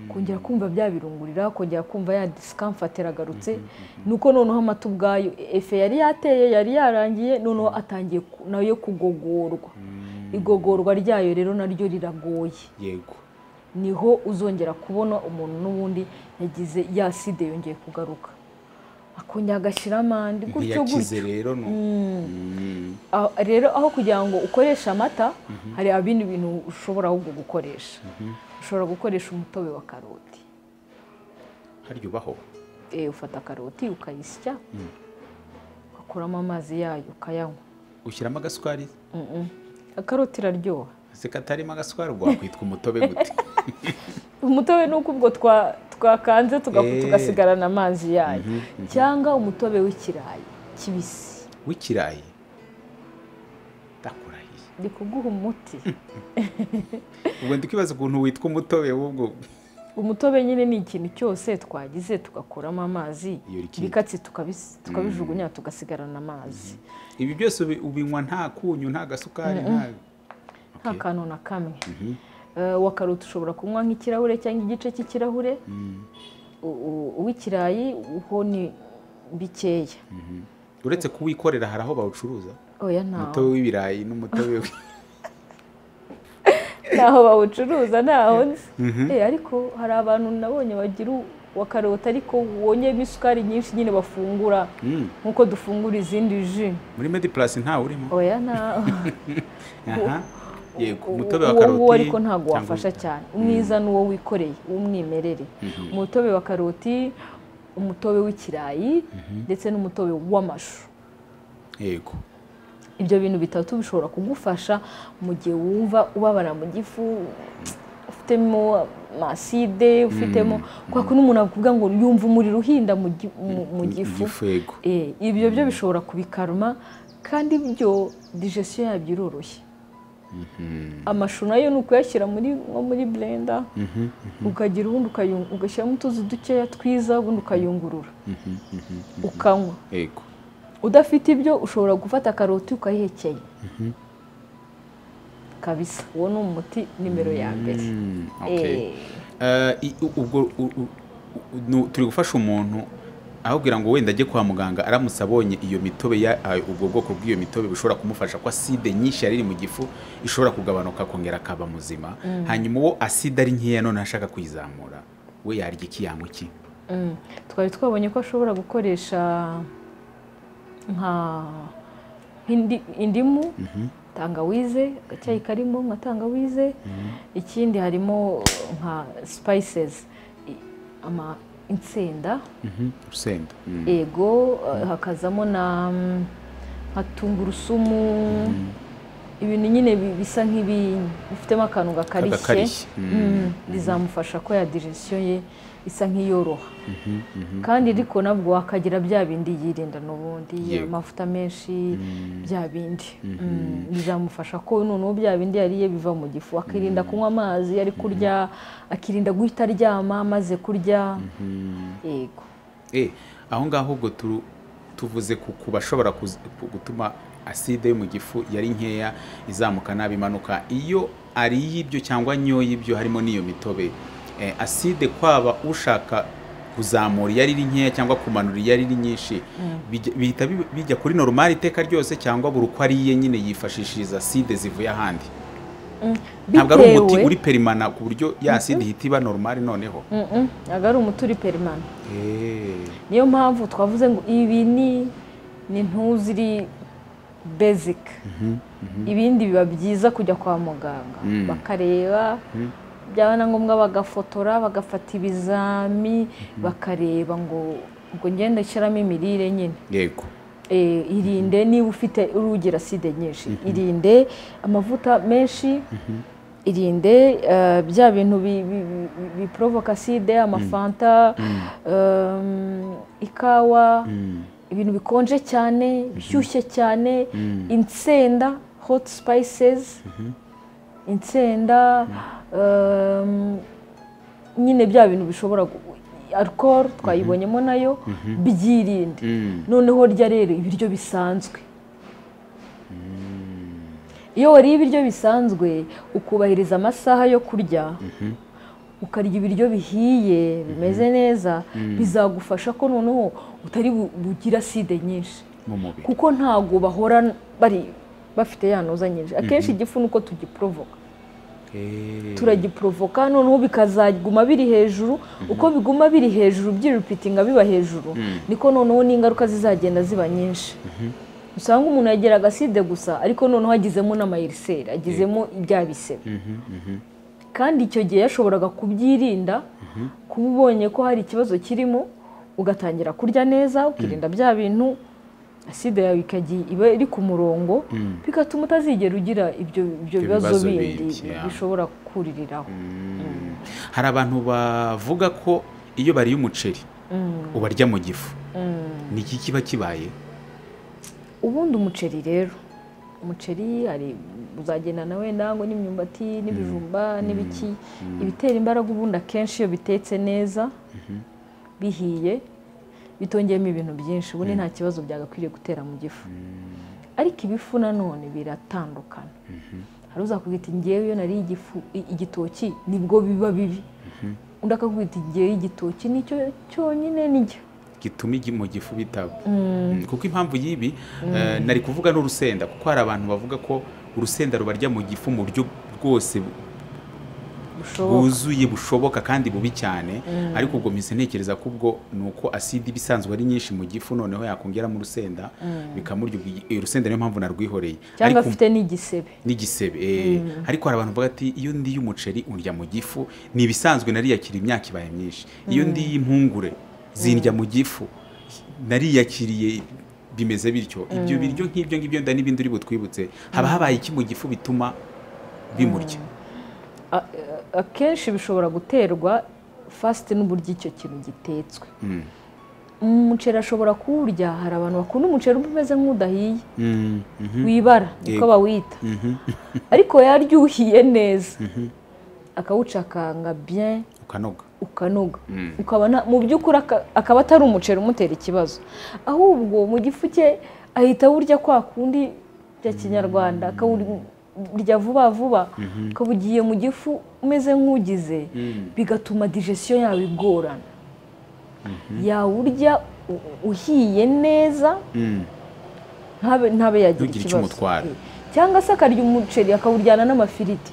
S2: kongera kumva bya birungurira kongera kumva ya disikamfate iragarutse nuko noneho amata ubwayo efe yari yateye yari yarangiye noneho atangiye nayo kugogorwa igogorwa ryayo rero naryo riragoye
S1: yego
S2: niho uzongera kubona umuntu n'ubundi yagize yaside yongeye kugaruka akongera agashyira amande gutyo
S1: ntiyakize
S2: gutyo
S1: rero ni uko.
S2: Ah, rero aho kugira ngo ukoreshe amata hari ibindi bintu ushobora ahubwo gukoresha ushobora gukoresha umutobe wa karoti
S1: harya ubaho
S2: Eh, ufata karoti ukayisya ugakuramo amazi yayo ukayanywa
S1: ushyiramo agaswari
S2: akaroti iraryoha
S1: ese katarimo agaswari ubwo wakwitwa umutobe gute
S2: umutobe ni uko ubwo twa- twakanze tuga-
S1: Eh.
S2: tugasigarana amazi yayo cyangwa umutobe w'ikirayi kibisi
S1: w'ikirayi ndakurahiye
S2: ndi kuguha umuti
S1: ubwo ndi kwibaza ukuntu witwa umutobe w'ubwo
S2: umutobe nyine ni ikintu cyose twagize tugakuramo amazi
S1: Iyo rikiri-
S2: ibikatsi tukabis- tukabijugunya tugasigarana amazi
S1: ibi byose ubi- ubinywa nta kunyu nta gasukari nta
S2: nta
S1: Okay.
S2: kantu na kamwe Eh, uwa karoti ushobora kunywa nk'ikirahure cyangwa igice cy'ikirahure U- u- uw'ikirayi ho ni bikeya
S1: uretse kuwikorera hari aho bawucuruza
S2: oya ntaho
S1: umutobe w'ibirayi n'umutobe w-
S2: ntaho bawucuruza ntaho nzi Eh, ariko hari abantu nabonye bagira u- wa karoti ariko wonyemo isukari nyinshi nyine bafungura
S1: Mm.
S2: nk'uko dufungura izindi ji
S1: muri mediplasi ntawe urimo
S2: oya ntaho
S1: aha yego
S2: Uwo-
S1: umutobe wa
S2: uwo
S1: karoti
S2: nguwo ariko ntabwo
S1: cyangwa-
S2: wafasha cyane umwiza ni uwo wikoreye w'umwimerere umutobe wa karoti umutobe w'ikirayi ndetse n'umutobe w'amashu
S1: yego
S2: ibyo bintu bitatu bishobora kugufasha mu gihe wumva ubabara mu gifu ufitemo amaside ufitemo kubera ko n'umuntu avuga ngo yumva umuriro uhinda mu gi- mu- mu gifu
S1: igifu yego
S2: Eh, ibyo byo bishobora kubikaruma kandi byo digesiyo yabyo iroroshye amashu nayo ni ukuyashyira muri nko muri blender ukagira ubundi ukayu- ugashyiramo utuzi dukeya twiza ubundi ukayungurura ukanywa
S1: yego
S2: udafite ibyo ushobora gufata karoti ukayihekenya kabisa uwo ni umuti nimero ya mbere
S1: Mm, okay.
S2: Eh,
S1: Eh, i- u- ubwo u- u- u- nu- turi gufasha umuntu ahubwira ngo wenda ajye kwa muganga aramutse abonye iyo mitobe ya ah, ubwo bwoko bw'iyo mitobe bushobora kumufasha ko aside nyinshi yari iri mu gifu ishobora kugabanuka akongera akaba muzima hanyuma uwo aside ari nkeya none ashaka kuyizamura we yarya iki yanywa iki
S2: mm. twari twabonye ko ashobora gukoresha nka indi- indimu tangawize agacyayi karimo nka tangawize ikindi harimo nka spices i- ama insenda
S1: Mhm, urusenda Mm.
S2: ego eh, hakazamo na mm, nka tungurusumu ibintu nyine bi- bisa nk'ibi bifitemo akantu gakarishye
S1: Kagakarishye,
S2: Mm, bizamufasha ko ya digestion ye isa nk'iyoroha kandi ariko nabwo akagira bya bindi yirinda n'ubundi
S1: Yego.
S2: amavuta menshi bya bindi Mm, bizamufasha ko noneho bya bindi yariye biva mu gifu akirinda kunywa amazi ari kurya akirinda guhita aryama amaze kurya yego
S1: Eh, aho ngaho ubwo turu- tuvuze ku ku bashobora kuz- ku- gutuma aside yo mu gifu yari nkeya izamuka nabi imanuka iyo ariye ibyo cyangwa anyoye ibyo harimo n'iyo mitobe eh, aside kwaba ushaka kuzamura iyo ari iri nkeya cyangwa kumanura iyo ari iri nyinshi bijya- bihita bi- bijya kuri normal iteka ryose cyangwa buri uko ariye nyine yifashishiriza aside zivuye ahandi ntabwo ari umuti
S2: Bitewe-
S1: uri perimana ku buryo ya aside ihita iba normal noneho
S2: Mm-mm, ntabwo ari umuti uri perimana
S1: Eh,
S2: niyo mpamvu twavuze ngo ibi ni ni ntuziri basic ibindi biba byiza kujya kwa muganga
S1: Mm.
S2: bakareba byaba na ngombwa bagafotora bagafata ibizami bakareba ngo ngo ngende nshyiramo imirire nyine
S1: yego
S2: Eh, irinde niba ufite urugira side nyinshi irinde amavuta menshi irinde eh, bya bintu bi- bi- bi- biporovoka side amafanta ehm, ikawa ibintu bikonje cyane bishyushye cyane insenda hoti sipayisezi insenda nyine bya bintu bishobora alcohol twayibonyemo nayo byirinde noneho rya rero ibiryo bisanzwe iyo wariye ibiryo bisanzwe ukubahiriza amasaha yo kurya ukarya ibiryo bihiye bimeze neza bizagufasha ko noneho utari bugira side nyinshi kuko ntabwo bahora bari bafite yanoza nyinshi akenshi igifu ni uko tugiporovoka turagiporovoka noneho bikazaguma biri hejuru uko biguma biri hejuru byiripitinga biba hejuru niko noneho n'ingaruka zizagenda ziba nyinshi usanga umuntu yagira agaside gusa ariko noneho agizemo n'amayiriseri agizemo ibya bisebe kandi icyo gihe yashoboraga kubyirinda kuba ubonye ko hari ikibazo kirimo ugatangira kurya neza ukirinda bya bintu aside yawe ikajya iba iri ku murongo bigatuma utazigera ugira ibyo bibazo bindi bishobora kukuririraho
S1: hari abantu bavuga ko iyo bariye umuceri ubarya mu gifu ni iki kiba kibaye
S2: ubundi umuceri rero umuceri hari uzagendana wenda ngo n'imyumbati n'ibijumba n'ibiki ibitera imbaraga ubundi akenshi iyo bitetse neza bihiye bitongeyemo ibintu byinshi ubundi nta kibazo byagakwiriye gutera mu gifu ariko ibifu nanone biratandukana hari uzakubwita ingewe iyo nariye igifu igitoki nibwo biba bibi undi akakubwita ingewe y'igitoki nicyo cyonyine nijya
S1: gituma mu gifu bitaba kuko impamvu y'ibi nari kuvuga n'urusenda kuko hari abantu bavuga ko urusenda rubarya mu gifu mu buryo bwose bwuzuye bushoboka kandi bubi cyane ariko ubwo minsi ntekereza ko ubwo ni uko aside iba isanzwe ari nyinshi mu gifu noneho yakongeramo urusenda bikamurya urusenda niyo mpamvu narwihoreye
S2: cyangwa afite n'igisebe
S1: n'igisebe ariko hari abantu bavuga ati iyo ndiye umuceri urya mu gifu ni ibisanzwe nariyakira imyaka ibaye myinshi iyo ndiye impungure zindya mu gifu nariyakiriye bimeze bityo ibyo biryo nk'ibyo ngibyo nda n'ibindi uri butwibutse haba habaye iki mu gifu bituma bimurya
S2: akenshi bishobora guterwa fasite n'uburyo icyo kintu gitetswe umuceri ashobora kuwurya hari abantu bakunda umuceri umeze nk'udahiye wibara niko bawita ariko yarya uwuhiye neza akawucakanga bien
S1: ukanoga
S2: ukanoga ukabona mu by'ukuri akaba atari umuceri umutera ikibazo ahubwo mu gifu cye ahita awurya kwa kundi bya kinyarwanda akawurya vuba vuba ukaba ugiye mu gifu umeze nk'ugize bigatuma digesiyo yawe igorana yawurya uhiye neza ntabe yagira ikibazo cyangwa se akarya umuceri akawuryana n'amafiriti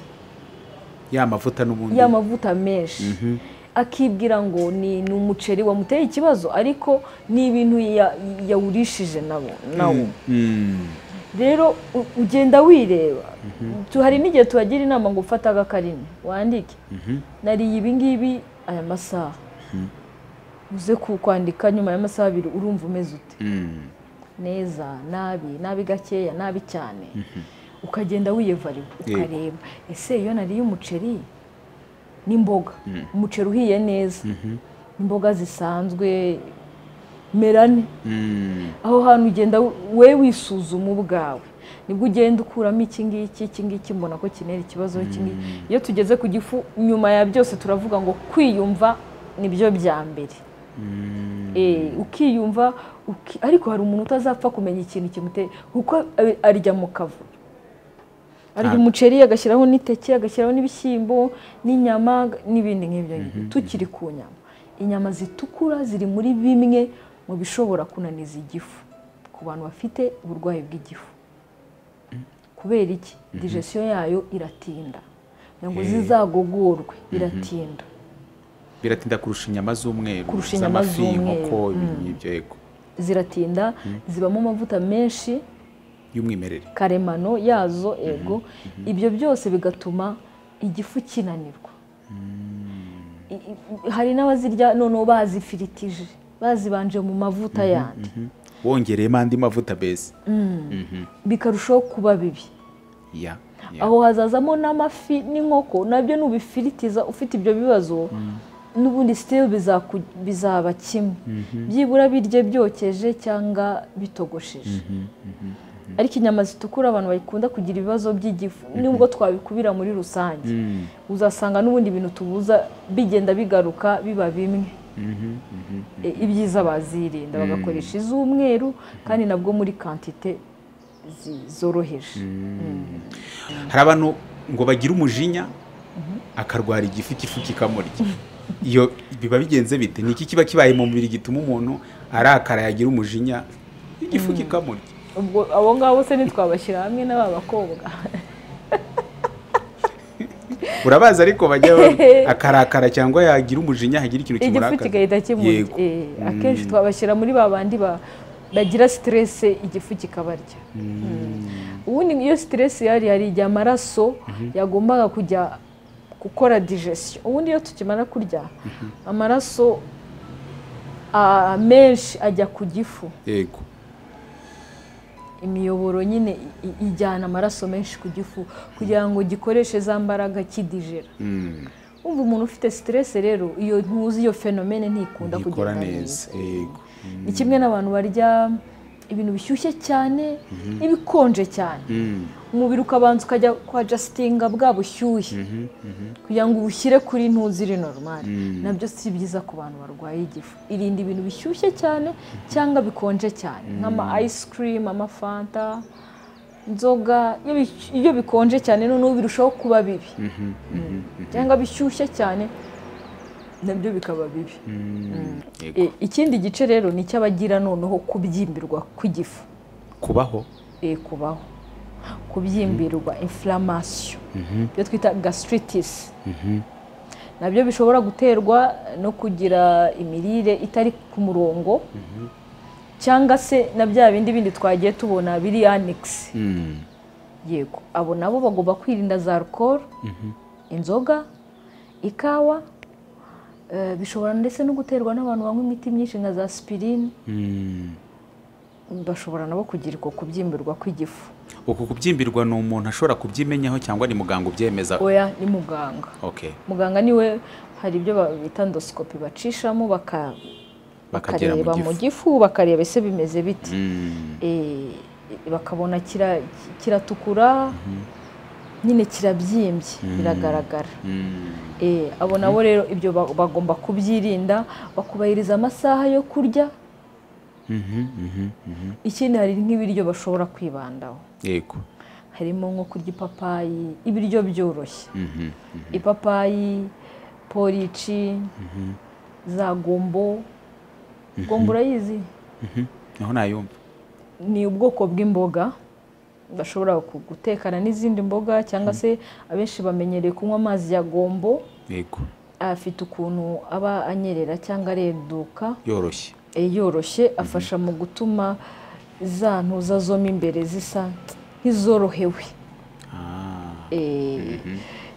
S1: ya mavuta n'ubundi
S2: ya mavuta menshi akibwira ngo ni umuceri wamuteye ikibazo ariko ni ibintu yawurishije nawo rero ugenda wireba hari n'igihe tuhagira inama ngo ufate agakarine wandike nariye ibingibi aya masaha uze kwandika nyuma y'amasaha abiri urumva umeze ute neza nabi nabi gakeya nabi cyane ukagenda wiyevariwe ukareba ese iyo nariye umuceri n'imboga umuceri uhiye neza imboga zisanzwe merane aho hantu ugenda we wisuzuma ubwawe nibwo ugenda ukuramo iki ngiki iki ngiki mbona ko kinera ikibazo iyo tugeze ku gifu nyuma ya byose turavuga ngo kwiyumva nibyo bya mbere ukiyumva ariko hari umuntu utazapfa kumenya ikintu kimuteye kuko arya mu kavuyo arya umuceri agashyiraho n'iteke agashyiraho n'ibishyimbo n'inyama n'ibindi nk'ibyo tukiri ku nyama inyama zitukura ziri muri bimwe mu bishobora kunaniza igifu ku bantu bafite uburwayi bw'igifu kubera iki digesiyo yayo iratinda kugira ngo zizagogorwe iratinda
S1: biratinda kurusha inyama z'umweru
S2: kurusha inyama z'umweru ziratinda zibamo amavuta menshi
S1: y'umwimerere
S2: karemano yazo ego ibyo byose bigatuma igifu kinanirwa hari n'abazirya noneho bazifiritije bazibanje mu mavuta yandi
S1: wongereyemo andi mavuta beza
S2: bikarushaho kuba bibi aho hazazamo n'amafi n'inkoko nabyo n'ubifiritiza ufite ibyo bibazo n'ubundi sitiri bizaba kimwe byibura birye byokeje cyangwa bitogosheje ariko inyama zitukura abantu bakunda kugira ibibazo by'igifu nubwo twabikubira muri rusange uzasanga n'ubundi bintu tubuza bigenda bigaruka biba bimwe ibyiza bazirinda bagakoresha iz'umweru kandi nabwo muri kantite zoroheje
S1: hari abantu ngo bagire umujinya akarwara igifu igifu kikamurya iyo biba bigenze bite ni iki kiba kibaye mu mubiri gituma umuntu arakara yagira umujinya igifu kikamurya
S2: ubwo abo ngabo se ntitwabashyira hamwe n'aba bakobwa
S1: urabazi ariko bajya akarakara cyangwa yagira umujinya hagira ikintu
S2: igifu
S1: kimurakara
S2: kigahita kimurya
S1: Yego.
S2: Eh, akenshi twabashyira muri ba bandi ba- bagira siterese igifu kikabarya ubundi iyo siteresi yari hari igihe amaraso yagombaga kujya gukora digestion ubundi iyo tukimara kurya amaraso ah, menshi ajya ku gifu
S1: yego
S2: imiyoboro nyine i- i- ijyana amaraso menshi ku gifu kugira ngo gikoreshe za mbaraga kidigera
S1: Mm,
S2: wumva umuntu ufite siteresi rero iyo ntuzi iyo fenomene ntikunda
S1: gikora
S2: kugenda
S1: neza yego
S2: ni kimwe n'abantu barya ibintu bishyushye cyane n'ibikonje cyane
S1: Mm,
S2: umubiri ukabanza ukajya kwa jasitinga bwa bushyuhe kugira ngo ubushyire kuri ntuzi iri normal nabyo si byiza ku bantu barwaye igifu irinda ibintu bishyushye cyane cyangwa bikonje cyane nk'ama ice cream amafanta inzoga iyo bi- iyo bikonje cyane noneho birushaho kuba bibi cyangwa bishyushye cyane nabyo bikaba bibi
S1: yego
S2: E, ikindi gice rero ni icy'abagira noneho kubyimbirwa kw'igifu
S1: kubaho
S2: e, kubaho kubyimbirwa inflammation ibyo twita gastritis nabyo bishobora guterwa no kugira imirire itari ku murongo cyangwa se na bya bindi bindi twagiye tubona biri annex
S1: Mm,
S2: yego abo nabo bagomba kwirinda za alcohol inzoga ikawa eh, bishobora ndetse no guterwa n'abantu banywa imiti myinshi nka za aspirine
S1: mm.
S2: bashobora nabo kugira uko kubyimbirwa kw'igifu
S1: uku kubyimbirwa ni umuntu ashobora kubyimenyaho cyangwa ni muganga ubyemeza
S2: oya ni muganga
S1: okay
S2: muganga niwe hari ibyo ba- bita endosikopi bacishamo baka-
S1: Bakagera mu
S2: bakareba mu gifu bakareba ese bimeze bite
S1: Mm,
S2: Eh, bakabona kira- kiratukura nyine kirabyimbye biragaragara
S1: mm.
S2: Eh, abo nabo rero ibyo ba- bagomba kubyirinda bakubahiriza amasaha yo kurya
S1: Mhm, mhm, mhm.
S2: ikindi hari nk'ibiryo bashobora kwibandaho
S1: yego
S2: harimo nko kurya ipapayi ibiryo byoroshye
S1: Mhm.
S2: ipapayi porici za gombo gombo urayizi
S1: Mhm. naho nayumva
S2: ni ubwoko bw'imboga bashobora ku- gutekana n'izindi mboga cyangwa se abenshi bamenyereye kunywa amazi ya gombo
S1: yego
S2: afite ukuntu aba anyerera cyangwa arenduka
S1: yoroshye
S2: eh, yoroshye afasha mu gutuma za ntuza zo mo imbere zisa nk'izorohewe
S1: Ah,
S2: Eh,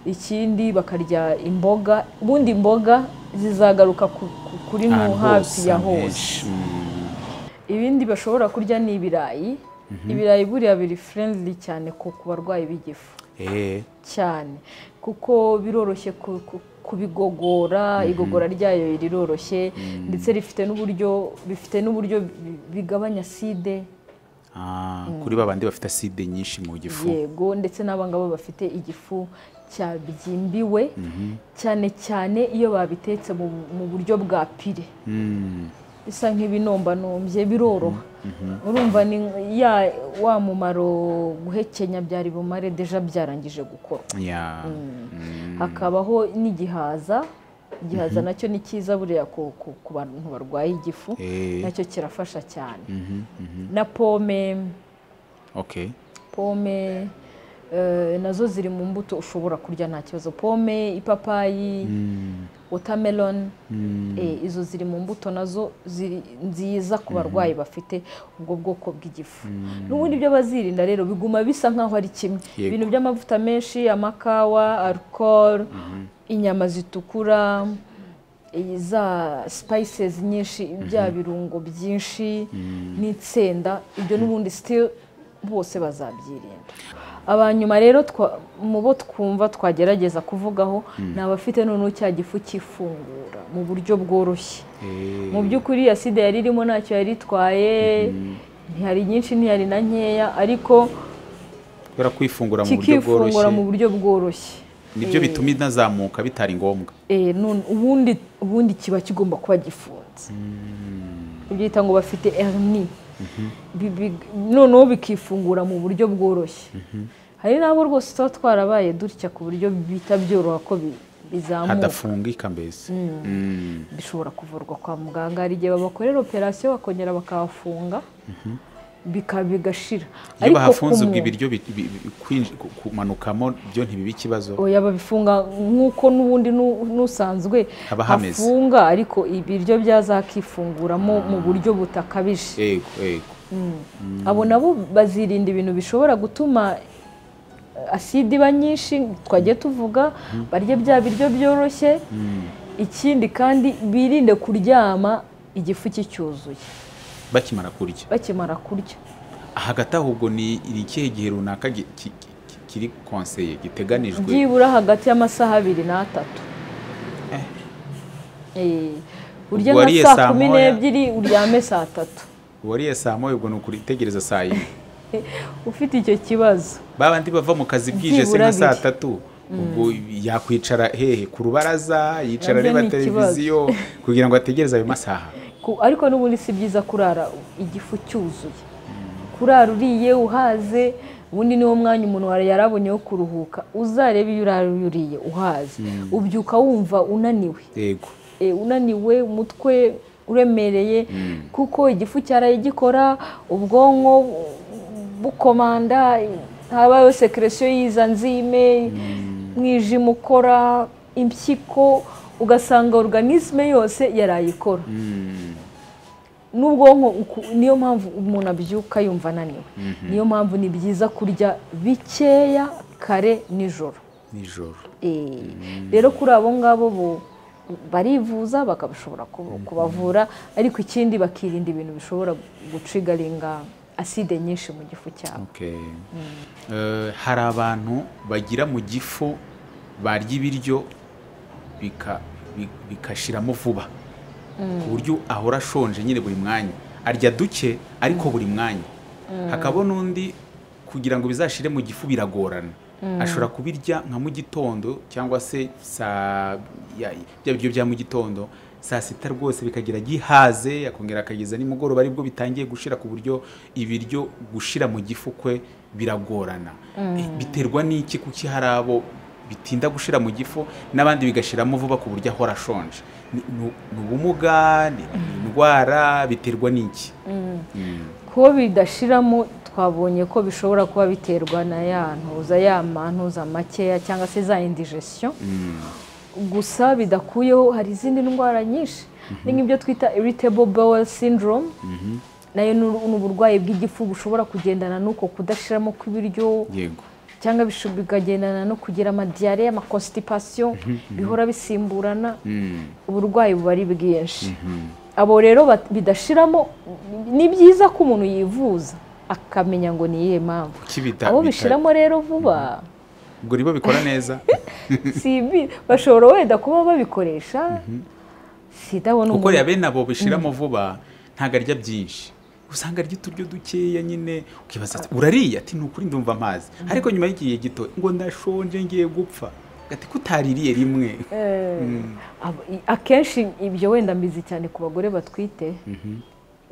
S2: ikindi bakarya imboga ubundi imboga zizagaruka ku- ku- kuri mu
S1: ahantu
S2: hafi ya hose
S1: amenshi. Mm.
S2: ibindi bashobora kurya ni ibirayi ibirayi buriya biri friendly cyane ku ku barwayi b'igifu
S1: Eh,
S2: cyane kuko biroroshye ku- ku- kubigogora igogora ryayo riroroshye ndetse rifite n'uburyo bifite n'uburyo bi- bigabanya side
S1: ah, kuri babandi bafite aside nyinshi mu gifu
S2: yego ndetse n'abangabo bafite igifu cyabyimbiwe cyane cyane iyo babitetse mu, mu buryo bwa pire
S1: Mm.
S2: bisa nk'ibinombanumbye biroroha urumva ni ya wa mumaro guhekenya byari bumare deja byarangije gukorwa
S1: ya Mm.
S2: hakabaho n'igihaza igihaza nacyo ni cyiza buriya ku, ku, ku bantu barwaye igifu
S1: Eh,
S2: nacyo kirafasha cyane
S1: mhm, mhm.
S2: na pome
S1: okay
S2: pome eh, nazo ziri mu mbuto ushobora kurya nta kibazo pome ipapayi watermelon eh, izo ziri mu mbuto nazo ziri nziza ku barwayi bafite ubwo bwoko bw'igifu n'ubundi ibyo bazirinda rero biguma bisa nk'aho ari kimwe
S1: Yego.
S2: ibintu by'amavuta menshi amakawa alcohol inyama zitukura eh, za spices nyinshi bya birungo byinshi n'insenda ibyo n'ubundi still bose bazabyirinda abanyuma rero mu bo twumva twagerageza kuvugaho ni abafite noneho cya gifu cy'ifungura mu buryo bworoshye mu by'ukuri ya sida yari irimo ntacyo yari itwaye ntihari nyinshi ntihari na nkeya ariko
S1: kwifungura mu buryo
S2: kikifungura mu buryo bworoshye
S1: nibyo bituma inazamuka bitari ngombwa
S2: Eh, none ubundi ubundi kiba kigomba kuba gifunze ubyita ngo bafite hernie Bi- bi- noneho bikifungura mu buryo bworoshye hari n'abo rwose tuba twarabaye dutya ku buryo bita byoroha ko bi- bizamuka
S1: hadafungika mbese Mm.
S2: bishobora kuvurwa kwa muganga hari igihe babakorera operasiyo bakongera bakahafunga bika- bigashira
S1: iyo bahafunze
S2: ku
S1: ubwo
S2: muntu-
S1: ibiryo bi- bi- bi- kwinji- ku- kumanukamo byo ntibibe ikibazo
S2: oya babifunga nk'uko n'ubundi nu- n'usanzwe
S1: Haba hameze.
S2: hafunga ariko ibiryo byazakifunguramo mu buryo butakabije
S1: yego yego
S2: abo nabo bazirinda ibintu bishobora gutuma aside iba nyinshi twajya tuvuga barya bya biryo byoroshye ikindi kandi birinde kuryama igifu cy'icyuzuye
S1: bakimara kurya
S2: bakimara kurya
S1: hagati aho ubwo ni ni ikihe gihe runaka gi- ki- ki- ki- kiri konseye giteganijwe
S2: byibura hagati y'amasaha abiri n'atatu Eh,
S1: Ubwo
S2: urya nka
S1: wariye saa
S2: saa kumi
S1: moya.
S2: n'ebyiri uryame saa tatu
S1: wariye saa moya ubwo ni ukuritegereza saa yine
S2: ufite icyo kibazo
S1: babandi bava mu kazi bwije se
S2: Byibura
S1: nka saa
S2: abiri.
S1: tatu ubwo yakwicara hehe ku rubaraza yicara
S2: Nabyo
S1: areba
S2: ni ikibazo.
S1: televiziyo kugira ngo ategereze ayo masaha
S2: Ku- ariko n'ubundi si byiza kurara igifu cyuzuye kurara uriye uhaze ubundi niwo mwanya umuntu wari yarabonye wo kuruhuka uzarebe iyo urara uriye uhaze ubyuka wumva unaniwe
S1: yego
S2: E, unaniwe umutwe uremereye kuko igifu cyaraye gikora ubwonko bu- bukomanda habayeho sekeresiyo y'iza nzime umwijima ukora impyiko ugasanga organisme yose yaraye ikora n'ubwonko uku- niyo mpamvu umuntu abyuka yumva ananiwe niyo mpamvu ni byiza kurya bikeya kare nijoro
S1: nijoro
S2: Eh, rero kuri abo ngabo bo barivuza bakabishobora ku- kubavura ariko ikindi bakirinda ibintu bishobora gucigaringa aside nyinshi mu gifu cyabo
S1: Okay. Eh, hari abantu bagira mu gifu barya ibiryo bika- bi- bikashiramo vuba ku buryo ahora ashonje nyine buri mwanya arya duke ariko buri mwanya hakaba n'undi kugira ngo bizashire mu gifu biragorana ashobora kubirya nka mu gitondo cyangwa se saa ya- bya biryo bya mu gitondo saa sita rwose bikagira gihaze yakongera akageza nimugoroba aribwo bitangiye gushira ku buryo ibiryo gushira mu gifu kwe biragorana Eh, biterwa n'iki kuki hari abo bitinda gushira mu gifu n'abandi bigashiramo vuba ku buryo ahora ashonje ni ni- ni ubumuga ni ni indwara biterwa n'iki Mm.
S2: kuko bidashiramo twabonye ko bishobora kuba biterwa na ya ntuza ya mantuza makeya cyangwa se za indigestion gusa bidakuyeho hari izindi ndwara nyinshi ni nk'ibyo twita irritable bowel syndrome nayo ni uru- ni uburwayi bw'igifu bushobora kugendana n'uko kudashiramo kw'ibiryo
S1: yego
S2: cyangwa bisho- bikagendana no kugira amadiyare amakositipasiyo bihora bisimburana
S1: Mm.
S2: uburwayi buba ari bwinshi abo rero bat- bidashiramo ni byiza ko umuntu yivuza akamenya ngo ni iyihe mpamvu
S1: Kuki bita-
S2: abo
S1: bita-
S2: bishiramo rero vuba
S1: ubwo nibo bikora neza
S2: si ibi bashobora wenda kuba babikoresha sidabona
S1: kuko
S2: umuntu
S1: reba bene abo bishiramo vuba ntabwo arya byinshi usanga arya uturyo dukeya nyine ukibaza ati urariye ati ni ukuri ndumva amazi ariko nyuma y'igihe gito ngo ndashonje ngiye gupfa gati ko utaririye rimwe
S2: Eh, abo- i- akenshi ibyo wenda mbizi cyane ku bagore batwite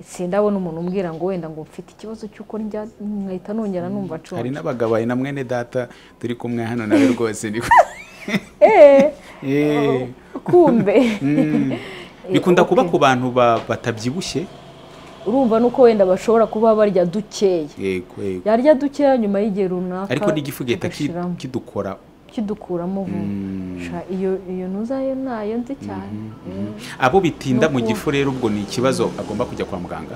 S2: sindabona umuntu umbwira ngo wenda ngo mfite ikibazo cy'uko ndya nkahita nongera numva
S1: hari
S2: nshonje
S1: n'abagabo hari na mwene data turi kumwe hano nawe rwose ni
S2: Eh,
S1: Eh,
S2: kumbe
S1: mm.
S2: Eh,
S1: bikunda kuba
S2: okay.
S1: ku bantu ba- batabyibushye
S2: urumva nuko wenda bashobora kuba barya dukeya
S1: yego yego
S2: yarya dukeya nyuma y'igihe runaka
S1: ariko n'igifu gihita ki-
S2: kigashiramo.
S1: kidukora
S2: kidukuramo vuba Sha, iyo iyo ntuzayo nayo nzi cyane Mm.
S1: abo bitinda mu
S2: Nuko-
S1: gifu rero ubwo ni ikibazo agomba kujya kwa muganga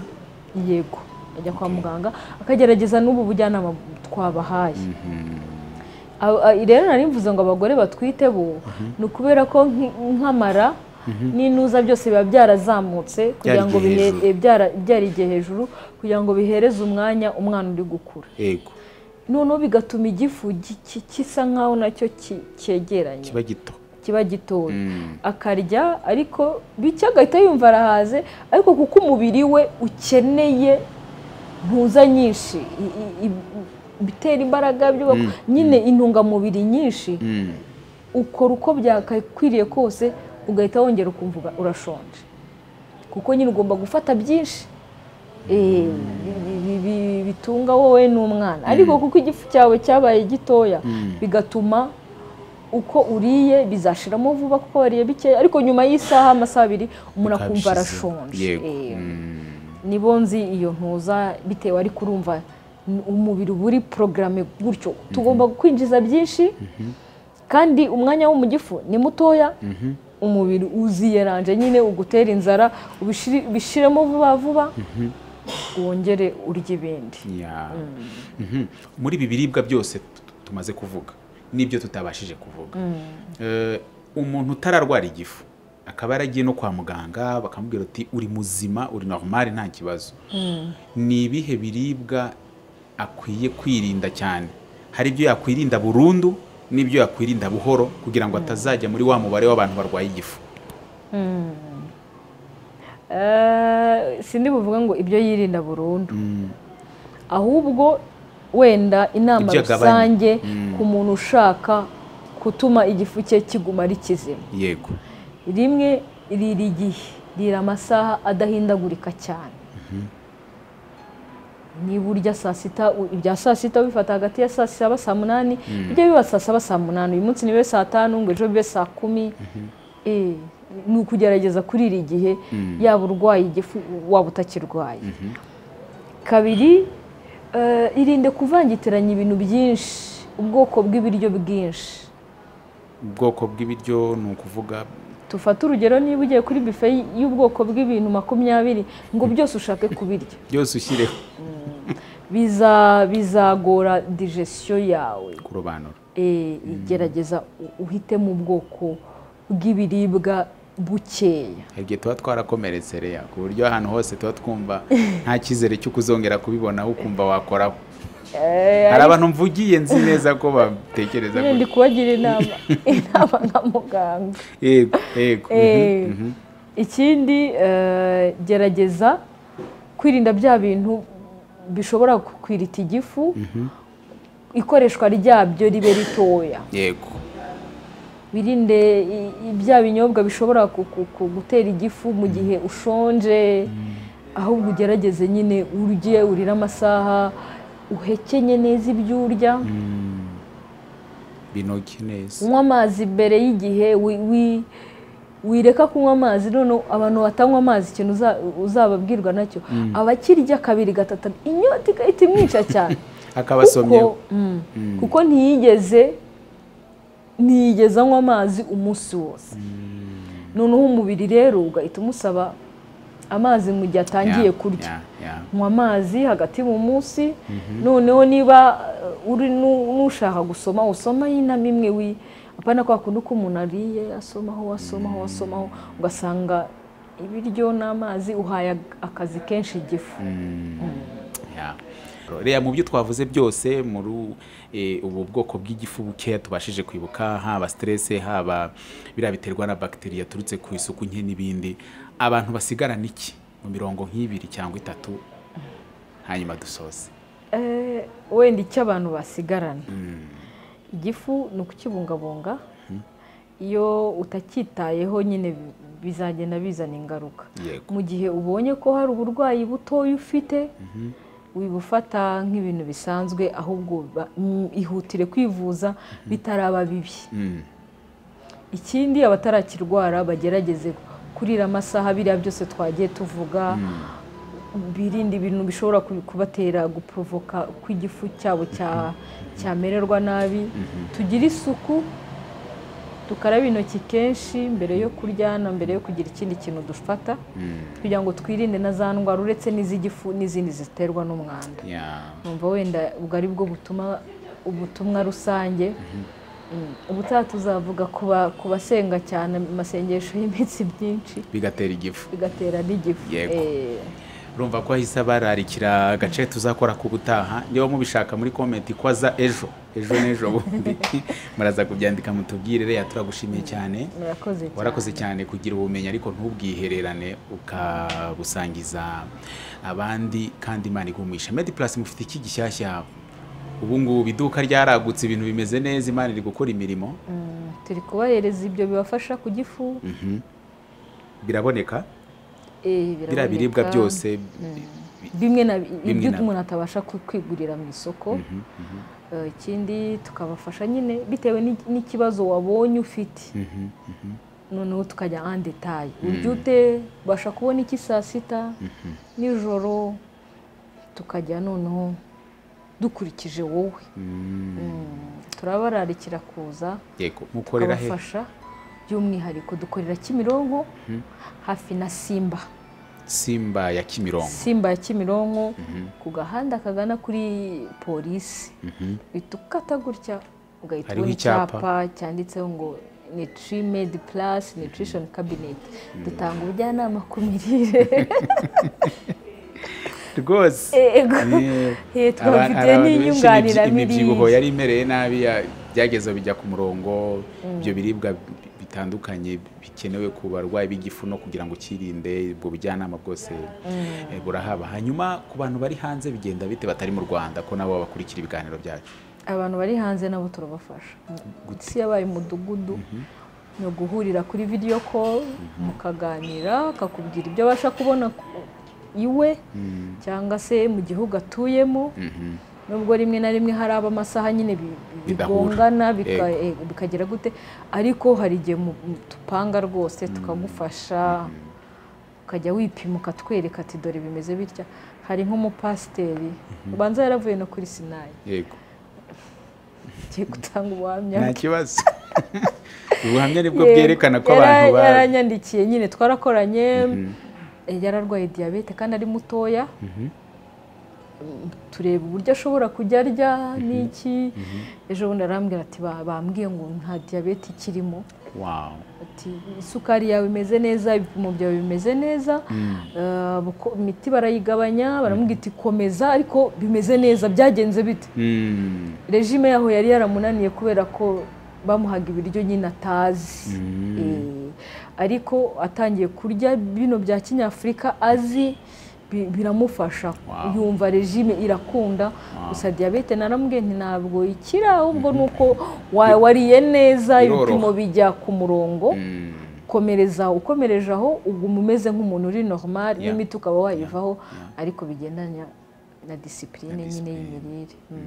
S2: yego ajya kwa muganga akagerageza n'ubu bujyanama twabahaye Abo- a- rero nari mvuze ngo abagore batwite bo ni ukubera ko nk- nk'amara n'intuza byose biba byarazamutse kugira ngo
S1: igihe
S2: bihe-
S1: hejuru.
S2: eh, byara- byarigiye hejuru kugira ngo bihereze umwanya umwana uri gukura
S1: yego
S2: noneho bigatuma igifu gi- ki- gisa nk'aho nacyo ki- cyegeranye
S1: kiba gito
S2: kiba gitoya akarya ariko bike agahita yumva arahaze ariko kuko umubiri we ukeneye ntuza nyinshi i- i- i- ibitera imbaraga byubaka nyine intungamubiri nyinshi
S1: Mm.
S2: ukora uko byakakwiriye kose ugahita wongera ukumva uba- urashonje kuko nyine ugomba gufata byinshi eh, bi- bi- bi- bitunga wowe n'umwana ariko kuko igifu cyawe cyabaye gitoya bigatuma uko uriye bizashiramo vuba kuko wariye bikeya ariko nyuma y'isaha amasaha abiri umuntu akumva
S1: Ukabishize.
S2: arashonje
S1: yego
S2: Eh,
S1: Mm.
S2: nibo nzi iyo ntuza bitewe ariko urumva n- umubiri uba uri porogaramu gutyo tugomba kwinjiza byinshi kandi umwanya wo mu gifu ni mutoya umubiri uziyeranje nyine ugutera inzara ubishire- ubishiremo vuba vuba wongere urye ibindi
S1: Ya. Mhm. muri ibi biribwa byose t- t- tumaze kuvuga n'ibyo tutabashije kuvuga Eh, umuntu utararwara igifu akaba yaragiye no kwa muganga bakamubwira ati uri muzima uri normal nta kibazo ni ibihe biribwa akwiye kwirinda cyane hari ibyo yakwirinda burundu n'ibyo yakwirinda buhoro kugira ngo atazajya muri wa mubare w'abantu barwaye igifu
S2: Eh, sindi buvuga ngo ibyo yirinda burundu ahubwo wenda inama
S1: Ibyo agabanya.
S2: rusange
S1: Mm.
S2: ku muntu ushaka gutuma igifu cye kiguma ari kizima
S1: yego
S2: rimwe riri igihe rira amasaha adahindagurika cyane niba urya saa sita u- ibya saa sita ubifata hagati ya saa saba saa munani bijya biba saa saba saa munani uyu munsi nibe saa tanu ngo ejo bibe saa kumi Eh, ni ukugerageza kurira igihe yaba urwaye igifu waba utakirwaye kabiri eh, irinde kuvangitiranya ibintu byinshi ubwoko bw'ibiryo bwinshi
S1: ubwoko bw'ibiryo ni ukuvuga
S2: tufate urugero niba ugiye kuri bife y'ubwoko bw'ibintu makumyabiri ngo byose ushake kubirya
S1: byose ushyireho
S2: Biza- bizagora digestion yawe
S1: ku rubanuro
S2: Eh, gerageza u- uhitemo ubwoko bw'ibiribwa bukeya
S1: hari igihe tuba twarakomeretse reya ku buryo ahantu hose tuba twumva nta cyizere cyo kuzongera kubibonaho ukumva wakoraho hari abantu mvugiye nzi neza ko batekereza
S2: nyine ndi
S1: gutyo
S2: kubagira inama inama nka muganga
S1: yego yego
S2: Eh,
S1: mhm, mhm.
S2: ikindi eh, gerageza kwirinda bya bintu bishobora kukwirita igifu ikoreshwa ryabyo ribe ritoya
S1: yego
S2: wirinde i- i- bya binyobwa bishobora ku- ku- ku- gutera igifu mu gihe ushonje ahubwo ugerageze nyine urye urire amasaha uhekenye neza ibyo urya
S1: binoge neza
S2: unywa amazi mbere y'igihe wi- wi- wireka kunywa amazi noneho abantu batanywa amazi ikintu uza- uzababwirwa nacyo abakirya kabiri gatatu inyota igahita imwica cyane
S1: akabasomyeho
S2: kuko, mm, kuko ntiyigeze ntiyigeze anywa amazi umunsi wose noneho umubiri rero ugahita umusaba amazi mu gihe atangiye
S1: Ya,
S2: kurya
S1: ya, ya.
S2: nywa amazi hagati mu munsi noneho niba uh, uri nu- nushaka gusoma usoma y'inama imwe wi apana kwa kundi ko umuntu ariye asomaho asomaho asomaho ugasanga ibiryo n'amazi uhaye akazi kenshi igifu
S1: Ya. reba mu byo twavuze byose muri eh, ubu bwoko bw'igifu bukeya tubashije kwibuka haba stress haba biriya biterwa na bagiteri yaturutse ku isuku nke n'ibindi abantu basigarana iki mu mirongo nk'ibiri cyangwa itatu hanyuma dusoze
S2: Eh, wenda icyo abantu basigarana igifu ni ukukibungabunga iyo utacyitayeho nyine bi- bizagenda bizana ingaruka
S1: yego
S2: mu gihe ubonye ko hari uburwayi butoya ufite wibufata nk'ibintu bisanzwe ahubwo ba- mm, ihutire kwivuza bitaraba bibi
S1: Mm.
S2: ikindi abatarakirwara bagerageze kurira amasaha biriya byose twagiye tuvuga birinde ibintu bishobora ku- kubatera guporovoka ko igifu cyabo cya- cyamererwa nabi tugire isuku tukaraba intoki kenshi mbere yo kurya na mbere yo kugira ikindi kintu dufata kugira ngo twirinde na za ndwara uretse n'iz'igifu n'izindi ziterwa n'umwanda
S1: Ya.
S2: numva wenda ubwo ari bwo butuma ubutumwa rusange ubutaha tuzavuga ku basenga cyane mu masengesho y'iminsi byinshi
S1: bigatera igifu
S2: bigatera n'igifu
S1: Yego. urumva ko ahise bararikira agace tuzakora k'ubutaha niba mubishaka muri komenti ko aza ejo ejo n'ejo bundi muraza kubyandika mutubwire reya turagushimiye cyane
S2: murakoze cyane
S1: warakoze cyane kugira ubumenyi ariko ntubwihererane ukabusangiza abandi kandi imana igumisha medi purasi mufite iki gishyashya ubu ngubu iduka ryaragutse ibintu bimeze neza imana iri gukora imirimo
S2: turi kubahereza ibyo bibafasha ku gifu
S1: biraboneka biriya
S2: Eh, biraboneka.
S1: biribwa byose
S2: bimwe na
S1: Bimwe
S2: ibyo
S1: na-
S2: umuntu atabasha ku- kwigurira mu isoko Eh, ikindi tukabafasha nyine bitewe n'iki- n'ikibazo wabonye ufite noneho tukajya en detail urya ute ubasha kubona iki saa sita nijoro tukajya noneho dukurikije wowe Mm, turabararikira kuza
S1: yego mukorera he
S2: tukabafasha by'umwihariko dukorera kimironko hafi na simba
S1: simba ya kimirongo
S2: simba ya kimironko ku gahanda kagana kuri polisi uhita ukata gutya ugahita
S1: Hariho
S2: ubona
S1: icyapa.
S2: icyapa cyanditseho ngo nitri medi purasi nutrition cabinet dutanga ubujyanama ku mirire
S1: rwose
S2: Yego. Eh, twabafitiye n'inyunganiramirire
S1: imibyibuho yari imereye nabi ya- byageze bijya ku murongo ibyo biribwa bi- bitandukanye bikenewe ku barwayi b'igifu no kugira ngo ukirinde ubwo bujyanama bwose eh, burahaba hanyuma ku bantu bari hanze bigenda bite batari mu rwanda ko nabo bakurikira ibiganiro byacu
S2: abantu bari hanze nabo turabafasha isi yabaye umudugudu ni uguhurira kuri video call mukaganira akakubwira ibyo abasha kubona ku- iwe cyangwa se mu gihugu atuyemo nubwo rimwe na rimwe hari aba amasaha nyine bi- bi-
S1: Bidahura.
S2: bigongana bika- eh, bikagera gute ariko hari igihe mu- mu- tupanga rwose tukagufasha ukajya wipima ukatwereka ati dore bimeze bitya hari nk'umupasiteri ubanza yaravuye no kuri sinayi
S1: yego
S2: agiye gutanga ubuhamya
S1: nta
S2: bwe.
S1: kibazo ubuhamya nibwo
S2: Yego,
S1: bwerekana ko
S2: yara-
S1: abantu ba
S2: yaranyandikiye nyine twarakoranye eh, yararwaye diyabete kandi ari mutoya Mm, tureba uburyo ashobora kujya arya n'iki ejo bundi arambwira ati "Ba- bambwiye ngo nta diyabete ikirimo
S1: Wow.
S2: ati isukari yawe imeze neza ibipimo byawe bimeze neza eh, buko- imiti barayigabanya baramubwira ati komeza ariko bimeze neza byagenze bite
S1: Mm.
S2: regime yaho yari yaramunaniye kubera ko bamuhaga ibiryo nyine atazi Eh, ariko atangiye kurya bino bya kinyafurika azi bi- biramufasha
S1: Wow.
S2: yumva regime irakunda gusa diyabete naramubwiye nti ntabwo ikira ahubwo ni uko wa- wariye neza
S1: Biroroha.
S2: ibipimo bijya ku murongo
S1: Mm.
S2: komereza ukomereje aho uguma umeze nk'umuntu uri normal
S1: Yeah.
S2: n'imiti ukaba wayivaho ariko bigendanye na disipurine nyine
S1: discipline.
S2: y'imirire Mm.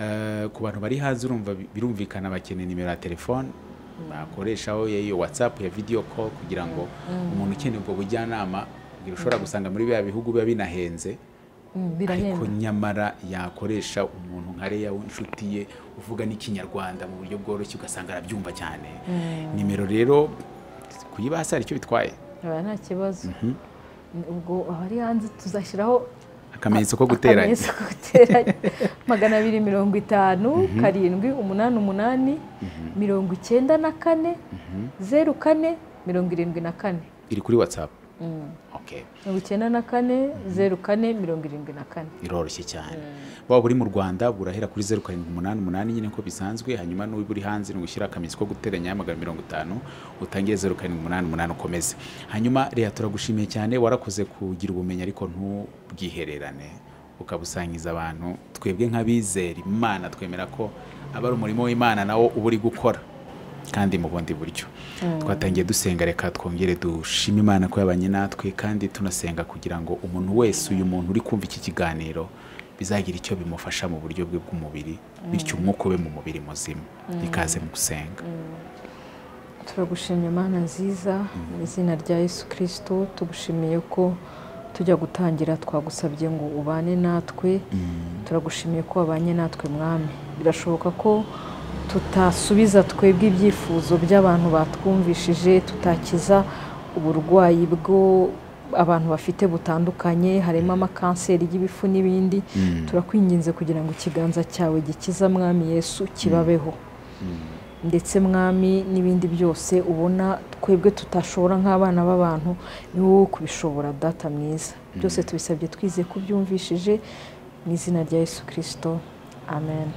S1: Eh, ku bantu bari hanze urumva bi- birumvikana bakeneye nimero ya telefone bakoreshaho iyo watsapu ya video call kugira ngo umuntu ukeneye ubwo bujyanama kugira ushobora gusanga muri bya bihugu biba binahenze
S2: Mm,
S1: ariko
S2: birahenda
S1: nyamara yakoresha umuntu nka reya w'inshuti ye uvuga n'ikinyarwanda mu buryo bworoshye ugasanga arabyumva cyane nimero rero kuyibasa hari icyo bitwaye
S2: haba nta kibazo Ni ubwo abari hanze tuzashyiraho
S1: akamenyetso ko guteranya
S2: akamenyetso ko guteranya magana abiri mirongo itanu karindwi umunani umunani mirongo icyenda na kane zeru kane mirongo irindwi na kane
S1: iri kuri watsapu
S2: Mm.
S1: okay.
S2: mirongo icyenda na kane zeru kane mirongo irindwi na kane
S1: iroroshye cyane waba uri mu rwanda burahera kuri zeru karindwi umunani umunani nyine ko bisanzwe hanyuma n'uba uri hanze ni ugushyira akamenyetso ko guteranya magana mirongo itanu utangiye zeru karindwi umunani umunani ukomeze hanyuma reya turagushimiye cyane warakoze kugira ubumenyi ariko ntubwihererane ukabusangiza abantu twebwe nk'abizera imana twemera ko aba ari umurimo w'imana nawo uba uri gukora kandi mu bundi buryo twatangiye dusenga reka twongere dushime imana ko yabanye natwe kandi tunasenga kugira ngo umuntu wese uyu muntu uri kumva iki kiganiro bizagira icyo bimufasha mu buryo bwe bw'umubiri bityo umwuka ube mu mubiri muzima ikaze mu gusenga
S2: turagushimye mana nziza mu izina rya yesu kirisito tugushimiye ko tujya gutangira twagusabye ngo ubane natwe turagushimiye ko wabanye natwe mwami birashoboka ko tutasubiza twebwe ibyifuzo by'abantu batwumvishije tutakiza uburwayi bwo abantu bafite butandukanye harimo amakanseri y'ibifu n'ibindi turakwinginze kugira ngo ikiganza cyawe gikiza mwami yesu kibabeho ndetse mwami n'ibindi byose ubona twebwe tutashobora nk'abana b'abantu ni wowe kubishobora data mwiza byose tubisabye twizeye ko ubyumvishije mu izina rya yesu kirisito amen